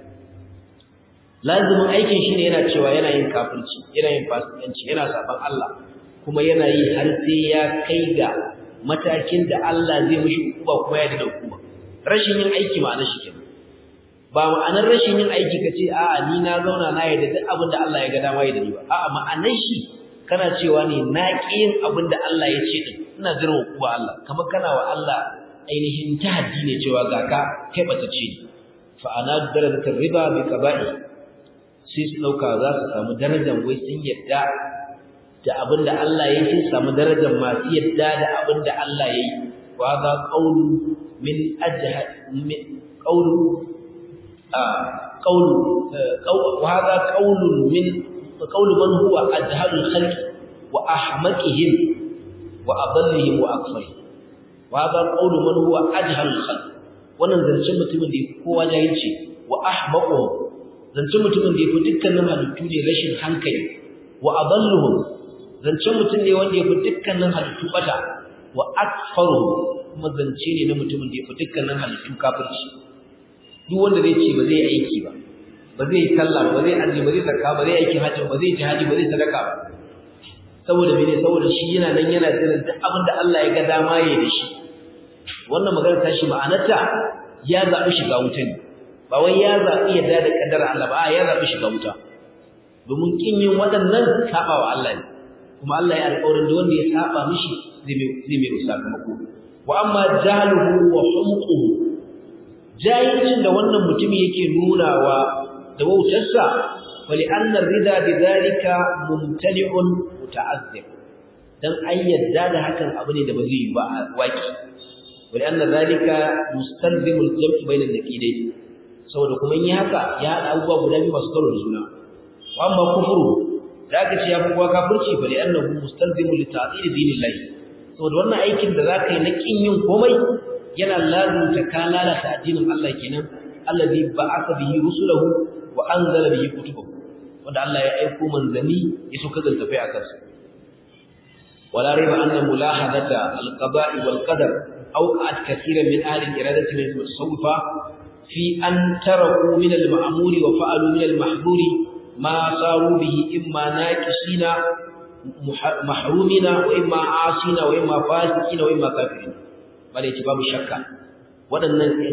lazimin aikin shine yana cewa yana yin kafirci yana yin fasikanci yana saban Allah kuma yana yi har sai ya kai ga matakin da Allah zai mishi hukuma kuma ya da hukuma rashin yin aiki ma'anar shi kenan ba ma'anar rashin yin aiki kace a'a ni na zauna na yarda duk abin da Allah ya ga dama ya da ni ba a'a ma'anar shi kana cewa ne na ƙi yin abin da Allah ya ce din ina jiran kuwa Allah kamar kana wa Allah ainihin tahaddi ne cewa ga ka kai bata ce ni fa ana darajatar riba bi qaba'i sai su dauka za su samu darajar wai sun yadda da abin da Allah ya ce samu darajar masu yadda da abin da Allah ya yi wa za qawlu min ajha min qawlu a qawlu wa hadha qawlun min qawlu man huwa ajhalul khalq wa ahmaqihim wa adallihim wa akfarihim wa hadha qawlu man huwa ajhalul khalq wannan zancen mutumin da yake kowa jahilci wa ahmaquhum zancen mutumin da yake dukkanin halittu ne rashin hankali wa adalluhum zancen mutum ne wanda yake dukkanin halittu bata wa akfaruhum kuma zance ne na mutumin da yake dukkanin halittu kafirci duk wanda zai ce ba zai aiki ba ba zai yi sallah ba zai aji ba zai zakka ba zai aiki hajji ba zai jihadi ba zai sadaka ba saboda mene saboda shi yana nan yana jiran duk abin da Allah ya ga dama ya da shi wannan magana ta shi ma'anarta ya zaɓi shiga wuta ne ba wai ya zaɓi yadda da kaddara Allah ba ya zaɓi shiga wuta domin kin yin waɗannan saba wa Allah ne kuma Allah ya alƙawarin da wanda ya saba mishi zai mai sakamako wa amma jahluhu wa humquhu jahilcin da wannan mutumi yake nunawa da wautarsa wali annar rida bi zalika mumtani'un muta'azzir dan an yadda da hakan abu ne da ba zai yi ba a waki wali anna zalika mustalzimu al-jam'i bayna al-naqidain saboda kuma in yi haka ya hada abubuwa guda biyu masu karo da juna wa amma kufuru da aka ce ya fi kowa kafirci fa li annahu mustalzimu li ta'til dinillah saboda wannan aikin da zaka yi na kin yin komai yana lazumta ka lalata addinin Allah kenan allazi ba'atha bihi rusulahu wa anzala bihi kutubahu wanda Allah ya aiko manzanni ya so kaza tafi akan su wala rayba anna mulahadata alqada'i wal qadar awqat kathiran min ahli al-iradati min al-tasawufa fi an taraku min al-ma'mur wa fa'alu min al-mahdhur ma saru bihi imma naqisina mahrumina wa imma asina wa imma fasiqina wa imma kafirin bare ci babu shakka waɗannan ɗin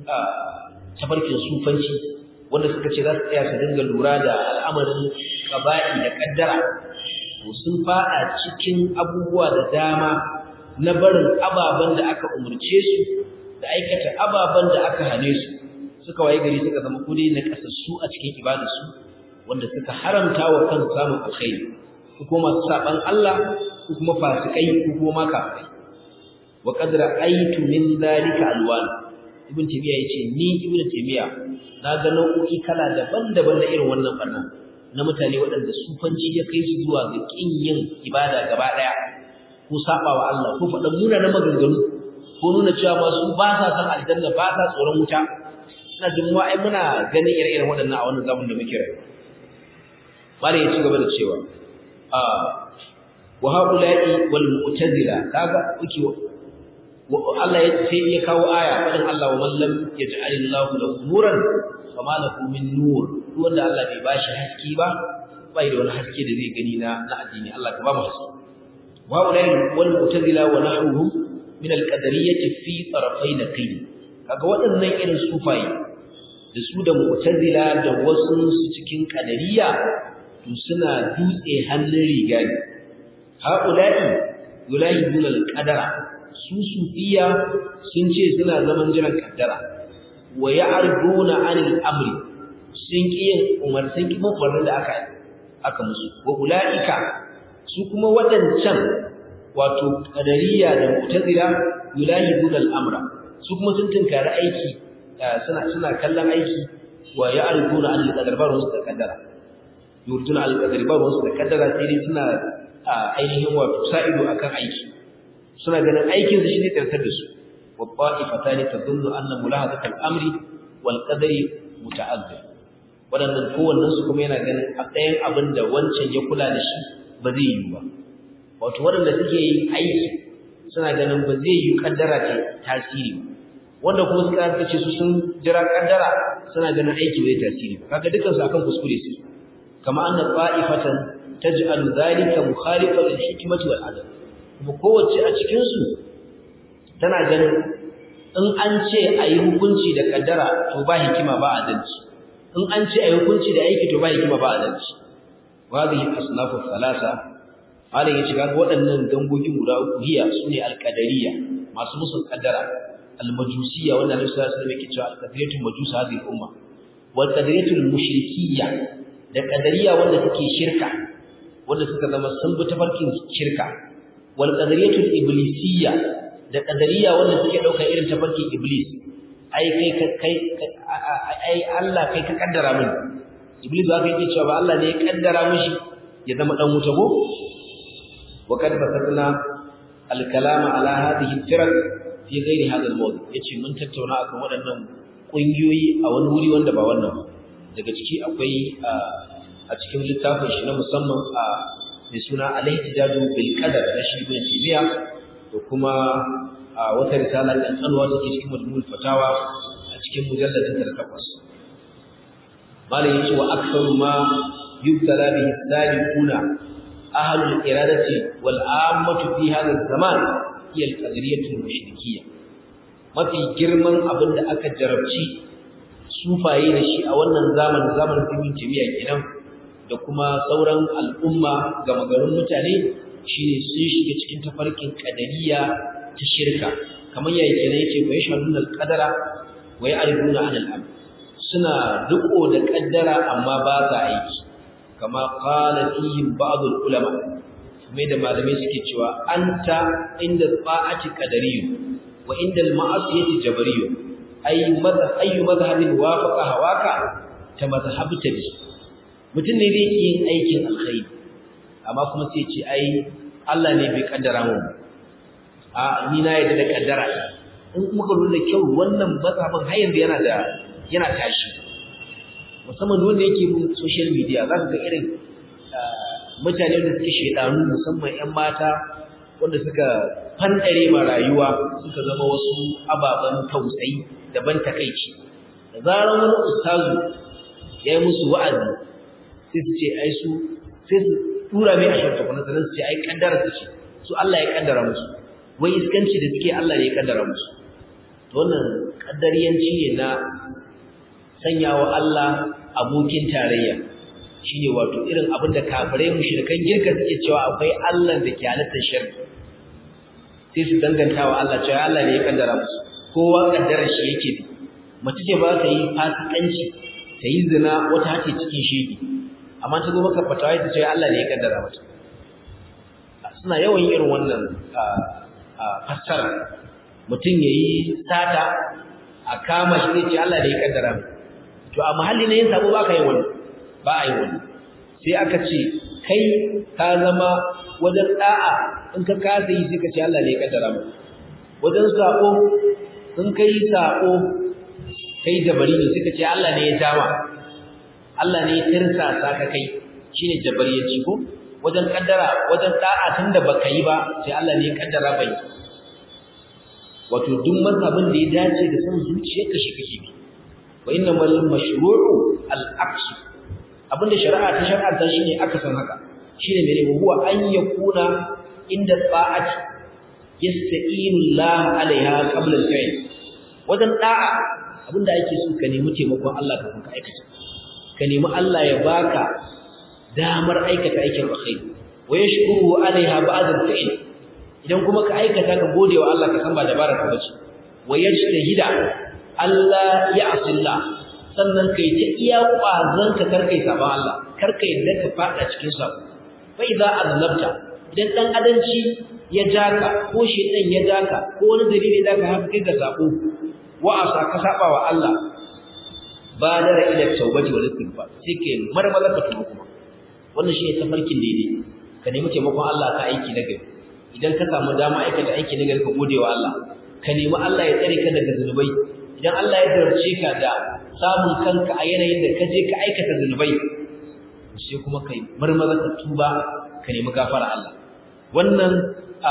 tabarkin sufanci wanda suka ce za su tsaya su dinga lura da al'amarin ƙaba'i da ƙaddara to sun faɗa cikin abubuwa da dama na barin ababen da aka umarce su da aikata ababen da aka hane su suka waye gari suka zama kudi na kasassu a cikin ibadarsu wanda suka haramta wa kansu samun alkhairi ko kuma masu saban Allah ko kuma fasikai ko kuma kafirai wa qad ra'aytu min dhalika alwan ibn taymiya yace ni ibn taymiya na ga nau'o'i kala daban-daban da irin wannan barna na mutane waɗanda sufanci ya kai su zuwa ga kin yin ibada gaba daya ko sabawa Allah ko faɗan munanan maganganu ko nuna cewa ba su ba sa san aljanna ba sa tsoron wuta ina jin mu ai muna ganin ire-iren waɗannan a wannan zamanin da muke rayuwa bare ya ci gaba da cewa a wa haula'i wal mu'tazila kaga uki Allah ya sai ya kawo aya fadin Allah wa man lam yaj'alillahu lahu nuran fama lahu min nur wanda Allah bai bashi haske ba bai da wani haske da zai gani na na addini Allah ka ba mu haske wa ulai wal mu'tazila wa nahruhum min al qadariyyah fi tarafayn qayd kaga waɗannan irin sufaye da su da mu'tazila da wasu su cikin qadariyya to suna dutse hannun riga ne haula'i yulahiduna al qadara su sufiya sun ce suna zaman jiran kaddara wa ya'ruduna 'anil amri sun ki yin umar sun ki mafarin da aka aka musu wa ulaika su kuma wadancan wato qadariya da mu'tazila yulahiduna al-amra su kuma sun tunkari aiki suna suna kallon aiki wa ya'ruduna 'anil qadar ba rusu da kaddara yurduna al-qadar ba rusu da kaddara sai dai suna ainihin wato sa'ido akan aiki suna ganin aikin su shine tsarkar da su wa qa'ifatani tadullu anna mulahazat al-amri wal qadari muta'azzir wadannan kowannen su kuma yana ganin a tsayin abin da wancan ya kula da shi ba zai yi ba wato wadanda suke yin aiki suna ganin ba zai yi kaddara ta tasiri wanda kuma suka ce su sun jira kaddara suna ganin aiki bai tasiri ba kaga dukansu akan kuskure su kama anna qa'ifatan taj'alu dhalika mukhalifan lil hikmati wal adl kuma kowace a cikinsu tana ganin in an ce a yi hukunci da kaddara to ba hikima ba adalci in an ce a yi hukunci da aiki to ba hikima ba adalci wadhihi asnafu thalatha halin ya shiga ga waɗannan gangogin guda uku hiya sune alqadariya masu musun kaddara almajusiyya wanda Annabi sallallahu alaihi wasallam yake cewa alqadariyatu majus hadhihi umma wal qadariyatu mushrikiyya da qadariya wanda suke shirka wanda suka zama sun bi tafarkin shirka wal qadariyatul iblisiyya da qadariya wanda suke daukar irin tafarkin iblis ai kai kai ai Allah kai ka kaddara min iblis ba kai cewa ba Allah ne ya kaddara mishi ya zama dan wuta go wa kad basatna al kalama ala hadhihi al fi ghairi hadha al mawdu yace mun tattauna akan waɗannan kungiyoyi a wani wuri wanda ba wannan ba daga ciki akwai a cikin littafin shi na musamman a mai suna al-ihtijaju bil qadar na shi ibn Taymiya da kuma wata risala da tsanwa take cikin majmu'ul fatawa a cikin mujalladin 8 malai yace wa aktsaru ma yubtala bihi salikuna ahlul iradati wal ammatu fi hadha zaman hiya al-qadariyatu mushrikiyya mafi girman abin da aka jarabci sufaye da shi a wannan zamanin zamanin ibn Taymiya kenan da kuma sauran al'umma ga magarin mutane shine sun shiga cikin tafarkin kadariya ta shirka kamar yayi kenan yake fa yashhadun al-qadara wa ya'rifuna 'ala al-amr suna riko da kaddara amma ba sa aiki kama qala fihim ba'd al-ulama mai da malamai suke cewa anta inda ta'ati qadariyyu wa inda al-ma'asiyati jabariyyu ay madha ayu madhhabin wafaqa hawaka ta mazhabta bi mutum ne zai yin aikin alkhairi amma kuma sai ce ai Allah ne bai kaddara mu a ni na yadda da kaddara in muka lura da kyau wannan mazhabin har yanzu yana da yana tashi musamman wanda yake bin social media za ka ga irin mutane da suke shedanu musamman ƴan mata wanda suka fandare ma rayuwa suka zama wasu ababen tausayi daban takeici da zaran wani ustazu ya yi musu wa'azi sai su ce ai su sai su tura mai a shirka kuma sanan su ce ai kaddara su ce su Allah ya kaddara musu wai iskanci da suke Allah ne ya kaddara musu to wannan kaddariyanci ne na sanyawa Allah abokin tarayya shine wato irin abin da kafirai mushrikan girka suke cewa akwai Allah da ke halatta shirki sai su danganta wa Allah cewa Allah ne ya kaddara musu kowa kaddarar shi yake bi mace ce ba ta yi fasikanci ta yi zina wata hace cikin shege amma ta zo maka fatawa ta ce Allah ne ya kaddara mata suna yawan irin wannan fassara mutum ya yi sata a kama shi zai ce Allah ne ya kaddara mata to a mahalli na yin sabo ba ka yi wani ba a yi wani sai aka ce kai ka zama wajen da'a in ka kasa yi sai ka ce Allah ne ya kaddara mata wajen sabo in kai sabo kai jabari ne suka ce Allah ne ya jawa Allah ne ya tirsasa ka kai shine jabariyanci ko wajen kaddara wajen da'a tunda baka yi ba sai Allah ne ya kaddara bai wato duk mazhabin da ya dace da san zuciyarka shi kake bi wa innamal mashru'u al-aqs abinda shari'a ta shar'anta shine aka san haka shine mene huwa an yakuna inda ta'ati yasta'inu Allah alaiha qabla al-fi'l wajen da'a abinda ake so ka nemi taimakon Allah kafin ka aikata ka nemi Allah ya baka damar aikata aikin alkhairi wa yashkuru alaiha ba'd al-fi'l idan kuma ka aikata ka gode wa Allah ka san ba dabara ka bace wa yajtahida Allah ya asilla sannan kai ta iya kwazon ka karkai saban Allah karkai yadda ka fada cikin sabo fa idza aznabta idan dan adanci ya jaka ko shedan ya jaka ko wani dalili da ka haka kai ga sabo wa asa ka saba wa Allah badara ila tawbati wal istighfar sai kai marmaza ka tuba kuma wannan shi ne tafarkin daidai ka nemi taimakon Allah ka aiki na gari idan ka samu dama aikata aiki na gari ka gode wa Allah ka nemi Allah ya tsare ka daga zunubai idan Allah ya darce ka da samun kanka a yanayin da ka je ka aikata zunubai sai kuma kai marmaza ka tuba ka nemi gafara Allah wannan a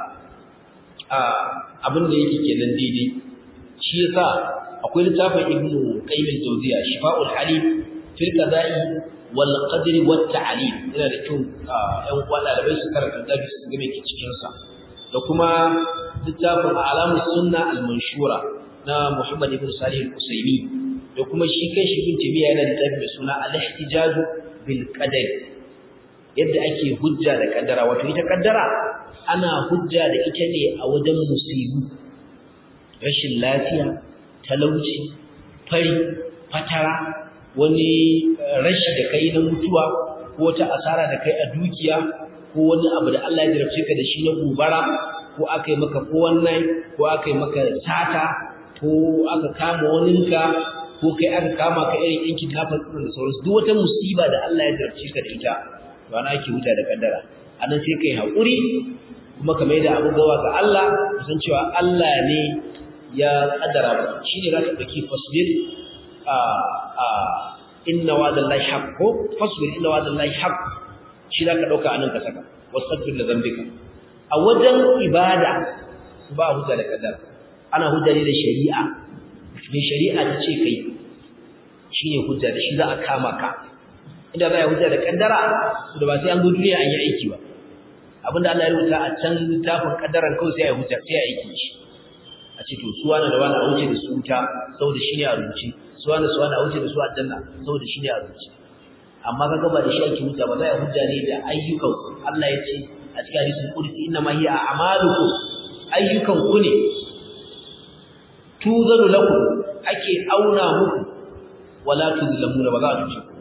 a abin da yake kenan daidai shi yasa akwai littafin Ibn Qayyim al-Jawziyya Shifa'ul Halim fil Qada'i wal Qadri wat Ta'lim yana da kyau ƴan uwa ɗalibai su karanta da su ga me ke cikin sa da kuma littafin Alamus Sunna al-Manshura na Muhammad ibn Salih al-Usaymi da kuma shi kai shi Ibn Taymiyyah yana da littafi mai suna Al-Ihtijaj bil Qadar yadda ake hujja da kaddara wato ita kaddara ana hujja da ita ne a wajen musibu rashin lafiya talauci fari fatara wani rashi da kai na mutuwa ko wata asara da kai a dukiya ko wani abu da Allah ya jarabce ka da shi na gobara ko aka yi maka ko wannan ko aka yi maka sata ko aka kama waninka ko kai aka kama ka irin yankin kafin da sauransu duk wata musiba da Allah ya jarabce ka da ita ba na ake huta da kaddara anan sai kai haƙuri kuma ka mai da abu gawa ga Allah san cewa Allah ne ya kaddara ba shine zaka dauki fasbir a a inna wa'dallahi haqq fasbir inna wa'dallahi haqq shi zaka dauka anan ka saka wastaghfir li dhanbika a wajen ibada ba hujja da kaddara ana hujja ne da shari'a ne shari'a ta ce kai shine hujja da shi za a kama ka inda za a hujja da kaddara da ba sai an zo duniya an yi aiki ba abinda Allah ya rubuta a can littafin kaddaran kawai sai ya hujja sai ya aiki shi a ce to suwa na da wani a wuce da su wuta saboda shi ne a rubuce suwa na suwa na a wuce da su aljanna saboda shi ne a rubuce amma ka gaba da shi ake hujja ba za a hujja ne da ayyukan Allah ya ce a cikin hadisin qudsi inna ma hiya a'malukum ayyukan ku ne tuzanu lakum ake auna muku wala tuzlamuna ba za a tuce ku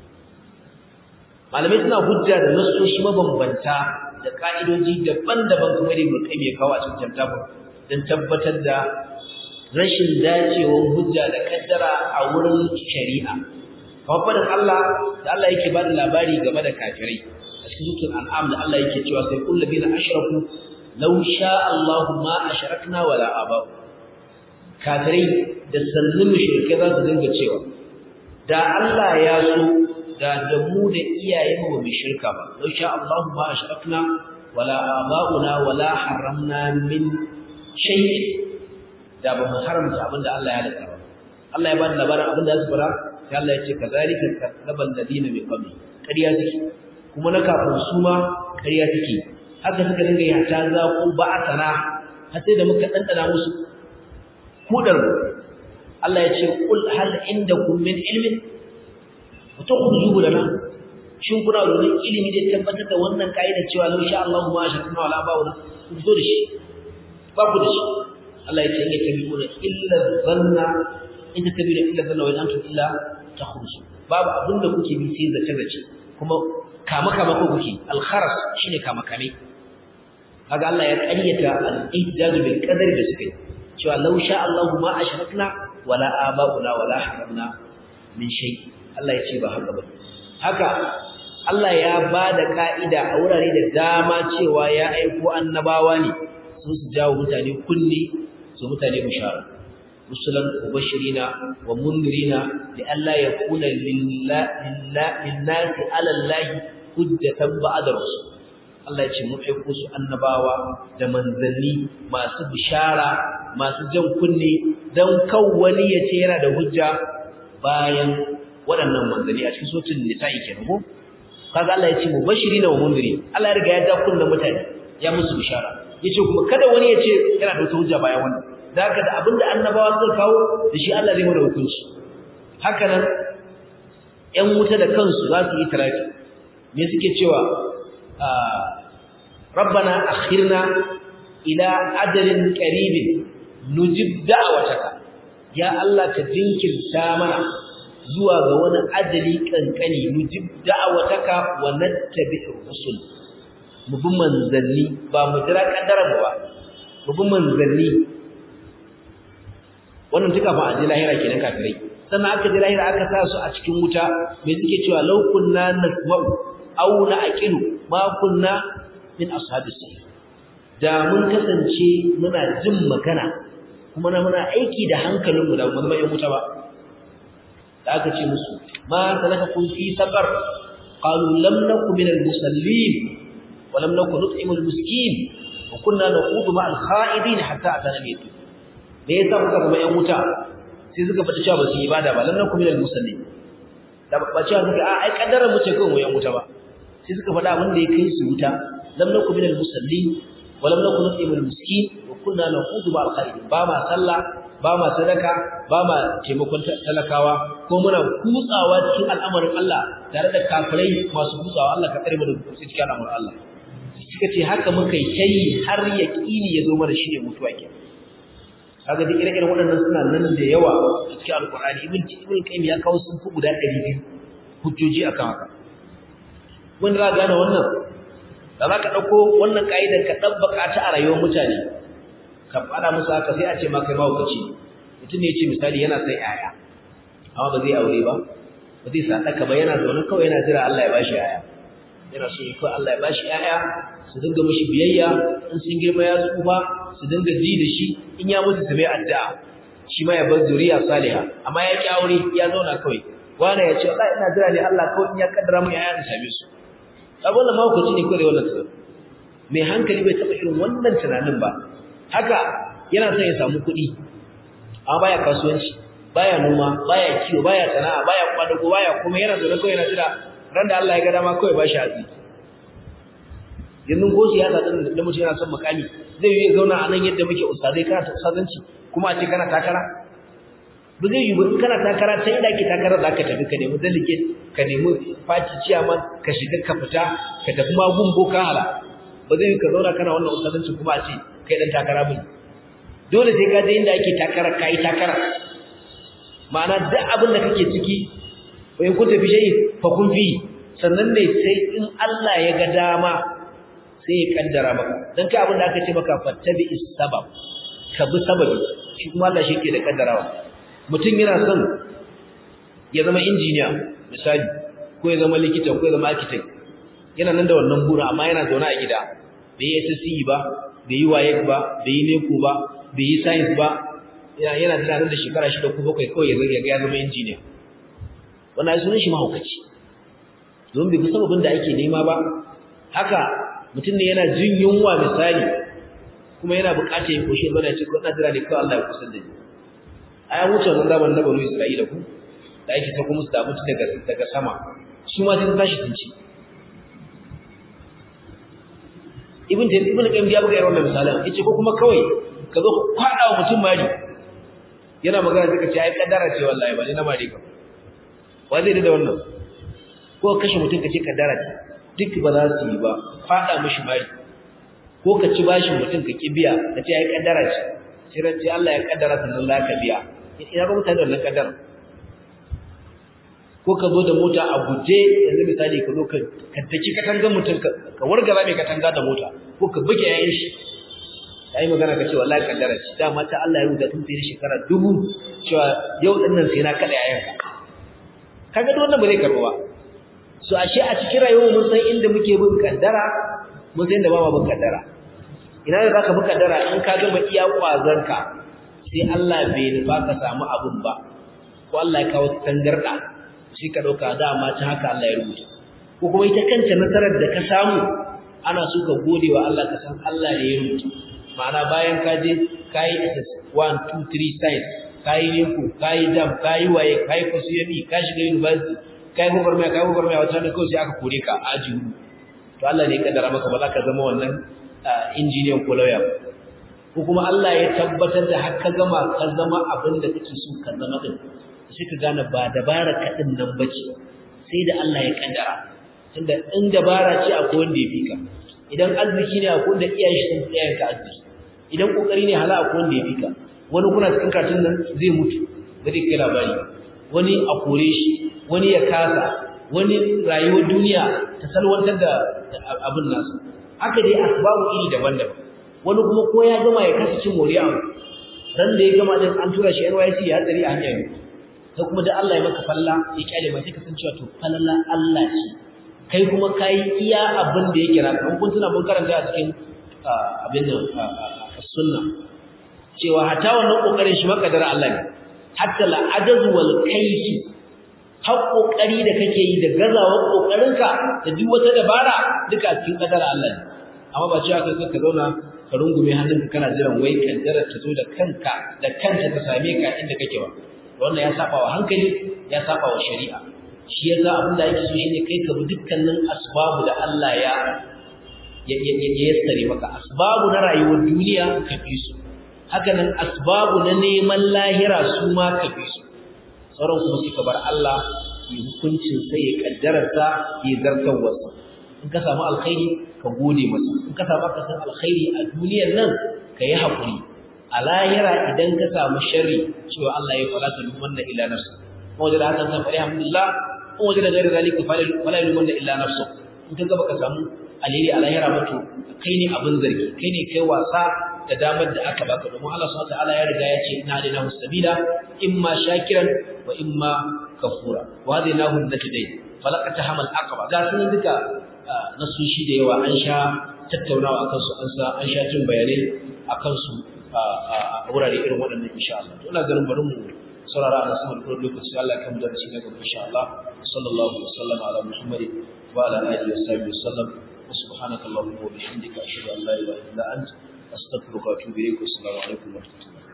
malamai suna hujja da nasoshi mabambanta da ka'idoji daban-daban kuma da ibn qayyim ya kawo a cikin littafin don tabbatar da rashin dacewar hujja da kaddara a wurin shari'a kamar fadin Allah da Allah yake ba da labari game da kafirai a cikin suratul an'am da Allah yake cewa sai kullu bina ashraku law sha Allahu ma ashrakna wala aba kafirai da sallin mushrike za su dinga cewa da Allah ya so da da mu da iyayenmu ba mu shirka ba law sha Allahu ma ashrakna wala aba'una wala haramna min shay'in da ba mu haramta abinda Allah ya halatta ba Allah ya ba da labarin abinda ya fara sai Allah ya ce kazalika kadzabal ladina min qabli ƙarya suke kuma na kafin su ma ƙarya suke haka suka dinga yi ta za ku ba a tsana har sai da muka dandana musu kudar Allah ya ce kul hal indakum min ilmin وتخرجوا لنا shin kuna da wani ilimi da tabbatar da wannan kaida cewa law sha Allahu ma shakna wala ba'una ku fito da shi ba ku da shi Allah ya ce in tabi'una illa dhanna in tabi'una illa dhanna wa antum illa takhrusu babu abin da kuke bi sai zace zace kuma kama kama ko kuke al-kharas shine kama kame kaga Allah ya ƙaryata al-ihdad bil qadari da suke cewa law sha Allahu ma ashrakna wala aba'una wala haramna min shay Allah ya ce ba haka ba haka Allah ya ba da ka'ida a wurare da dama cewa ya aiko annabawa ne sun su jawo mutane kulli su mutane bishara rusulan mubashirina wa mundirina li alla yakuna lillahi ala allahi hujjatan ba'da rusul Allah ya ce mu aiko su annabawa da manzanni masu bishara masu jan kunne dan kan wani ya ce yana da hujja bayan waɗannan manzanni a cikin sotin nisa'i kenan ko kaga Allah ya ce mubashirina wa mundiri Allah ya riga ya da kunna mutane ya musu bishara yace kuma kada wani ya ce yana da wata hujja bayan wannan da haka da abinda annabawa suka kawo da shi Allah zai mana hukunci haka nan ƴan wuta da kansu za su yi tarafi me suke cewa rabbana akhirna ila ajalin qaribin nujib da'wataka ya Allah ka jinkirta mana zuwa ga wani ajali kankani nujib da'wataka wa nattabi'ur rusul mu bi manzanni ba mu jira kaddarar ba mu bi manzanni wannan duka ba a ji lahira kenan kafirai sannan aka ji lahira aka sa su a cikin wuta me suke cewa law kunna nasma'u aw na'qilu ma kunna min ashabis sa'ir da mun kasance muna jin magana kuma na muna aiki da hankalinmu da mu zama yan wuta ba da aka ce musu ma salakakum fi saqar qalu lam nakum min al-musallin wa lam nakum nut'imu al-miskin wa kunna naqudu ma al-kha'idin hatta atana al-yaqin me yasa muka zama yan wuta sai suka fada cewa ba su ibada ba lam nakum min al-musallin da ba cewa suka a ai kaddarar mu ce kawai mu yan wuta ba sai suka fada abin da ya kai su wuta lam nakum min al-musallin wa lam nakum nut'imu al-miskin wa kunna naqudu ma al-kha'idin ba ma sallah ba ma sadaka ba ma taimakon talakawa ko muna kutsawa cikin al'amarin Allah tare da kafirai masu kutsawa Allah ka tsare mu da kutsi cikin al'amarin Allah suka ce haka muka yi har yaqini ya zo mana shine mutuwa ke kaga duk ire-iren waɗannan suna nan da yawa a cikin alqur'ani ibn ibn qayyim ya kawo sun fi guda 200 hujjoji akan haka wanda za gane wannan da za ka ɗauko wannan ka'idar ka ɗabbaka ta a rayuwar mutane ka fada musu haka sai a ce ma kai mahaukaci mutum ne ya ce misali yana sai yaya amma ba zai aure ba ba zai sadaka ba yana zaune kawai yana jira Allah ya bashi yaya yana so ko Allah ya bashi yaya su dinga mishi biyayya in sun girma ya tsufa su dinga ji da shi in ya mutu su mai addu'a shi ma ya bar zuriya saliha amma ya ki aure ya zauna kawai wani ya ce wallahi ina jira ne Allah kawai in ya kaddara mu yaya su same su abin da mahaukaci ne kawai wannan tunanin mai hankali bai taɓa irin wannan tunanin ba haka yana son ya samu kuɗi amma baya kasuwanci baya noma baya kiwo baya sana'a baya kwadago baya kuma yana zaune kawai yana jira ran da Allah ya ga dama kawai ba shi hatsi yanzu ko siyasa din da mutum yana son makami zai yi zauna a nan yadda muke ustazai kana ta ustazanci kuma a ce kana takara ba zai yi ba in kana takara ta inda ake takara za ka tafi ka nemi delegate ka nemi faci ciyaman ka shiga ka fita ka tafi magun boka hala ba zai yi ka zauna kana wannan ustazanci kuma a ce kai dan takara bane dole sai ka je inda ake takara kai takara ma'ana duk abin da kake ciki wa in kunta fi shay'in fa kun fi sannan ne sai in Allah ya ga dama sai ya kaddara maka dan kai abin da aka ce maka fattabi sabab ka bi sababi shi kuma Allah shi ke da kaddarawa mutum yana son ya zama injiniya misali ko ya zama likita ko ya zama architect yana nan da wannan bura amma yana zaune a gida bai yi SSC ba bai yi WAEC ba bai yi NECO ba bai yi science ba yana tunanin da shekara shida ko bakwai kawai ya ga ya zama injiniya wannan ai sunan shi mahaukaci don bai sababin da ake nema ba haka mutum ne yana jin yunwa misali kuma yana buƙatar ya koshe bana ce ko jira ne kawai Allah ya kusa da ni ai an wuce wannan zaman na banu Isra'ila ku da ake ta kuma su da mutu daga daga sama su ma sun tashi sun ci ibn tayyib ibn qayyim ya buga irin wannan misalan yace ko kuma kawai ka zo kwada wa mutum mari yana magana sai ka ce ai kaddara ce wallahi ba ni na mari ka wa zai da wannan ko kashe mutum ka ce kaddara ce duk ba za su yi ba fada mishi mari ko ka ci bashin mutum ka ki biya ka ce ai kaddara ce sai ran ce Allah ya kaddara sannan za ka biya ina ga mutane wannan kaddara ko ka zo da mota a guje yanzu misali ka zo ka kaddaki katangar mutum ka wargaza mai katanga da mota ko ka buge yayin shi yi magana ka ce wallahi kaddara ce dama ta Allah ya rubuta tun sai shekara dubu cewa yau din nan sai na kada yayanka kaga duk wannan ba zai karbo ba so ashe a cikin rayuwar mun san inda muke bin kaddara mun san inda ba ma bin kaddara ina da zaka bi kaddara in ka gama iya kwazanka sai Allah bai nufa ka samu abun ba ko Allah ya kawo tangarda sai ka dauka dama ta haka Allah ya rubuta ko kuma ita kanta nasarar da ka samu ana so ka gode wa Allah ka san Allah ne ya rubuta ma'ana bayan ka je kai SS 1 2 3 science kai neko kai jam kai waye kai fasiyami ka shiga university kai gwagwarmaya kai gwagwarmaya wata ne kawai sai aka kore ka a aji hudu to Allah ne ya kaddara maka ba za ka zama wannan injiniyan ko lawyer ko kuma Allah ya tabbatar da har ka gama ka zama abin da kake so ka zama din sai ka gane ba dabara ka din nan bace sai da Allah ya kaddara tunda in dabara ce akwai wanda ya fika idan arziki ne akwai wanda iyayen shi sun tsaya ka arziki idan kokari ne hala akwai wanda ya fika wani kuna cikin karatun nan zai mutu ba zai kai labari wani a kore shi wani ya kasa wani rayuwar duniya ta salwantar da abin nasu haka dai asbabu iri daban-daban wani kuma ko ya gama ya kasa cin moriya ran da ya gama din an tura shi NYC ya tsari a hanya ne sai kuma da Allah ya maka falla ya kyale mai sai ka san cewa to falala Allah ce kai kuma kai iya abin da yake naka kun tuna mun karanta a cikin abin nan sunna cewa hatta wannan kokarin shi makadar Allah ne hatta la ajaz wal kayfi har kokari da kake yi da gazawar kokarinka da duk wata dabara duka cikin kadar Allah ne amma ba cewa kai ka zauna ka rungume hannunka kana jiran wai kaddara ta zo da kanka da kanta ta same ka inda kake ba wannan ya saba wa hankali ya saba wa shari'a shi yasa abin da yake so shine kai ka bi dukkanin asbabu da Allah ya ya yassare maka asbabu na rayuwar duniya ka bi su haka nan asbabu na neman lahira su ma ka bi su sauran kuma suka bar Allah yi hukuncin sai ya kaddararsa ya zartarwarsa in ka samu alkhairi ka gode masa in ka samu akasin alkhairi a duniyar nan ka yi haƙuri a lahira idan ka samu sharri cewa Allah ya fara ta lumanna illa nafsa kuma wajen da hakan san fari alhamdulillah kuma wajen da gairar zalika fala lumanna illa nafsa in ka gaba ka samu alheri a lahira ba to kai ne abin zargi kai ne kai wasa da damar da aka baka domin Allah subhanahu wataala ya riga ya ce inna hadainahu sabila imma shakiran wa imma kafura wa hadainahu najdain falaqata hamal aqaba ga sunan duka nasoshi da yawa an sha tattaunawa akan su an sa an sha jin bayanai akan su a wurare irin waɗannan insha Allah to ina ganin bari mu saurara a nasarar kuma lokaci Allah kan da shi daga insha Allah sallallahu alaihi wasallam ala muhammadin wa ala alihi wa sahbihi wasallam wa subhanakallahumma wa bihamdika ashhadu an la ilaha illa anta astaghfiruka wa atubu ilaik wa assalamu alaikum wa rahmatullahi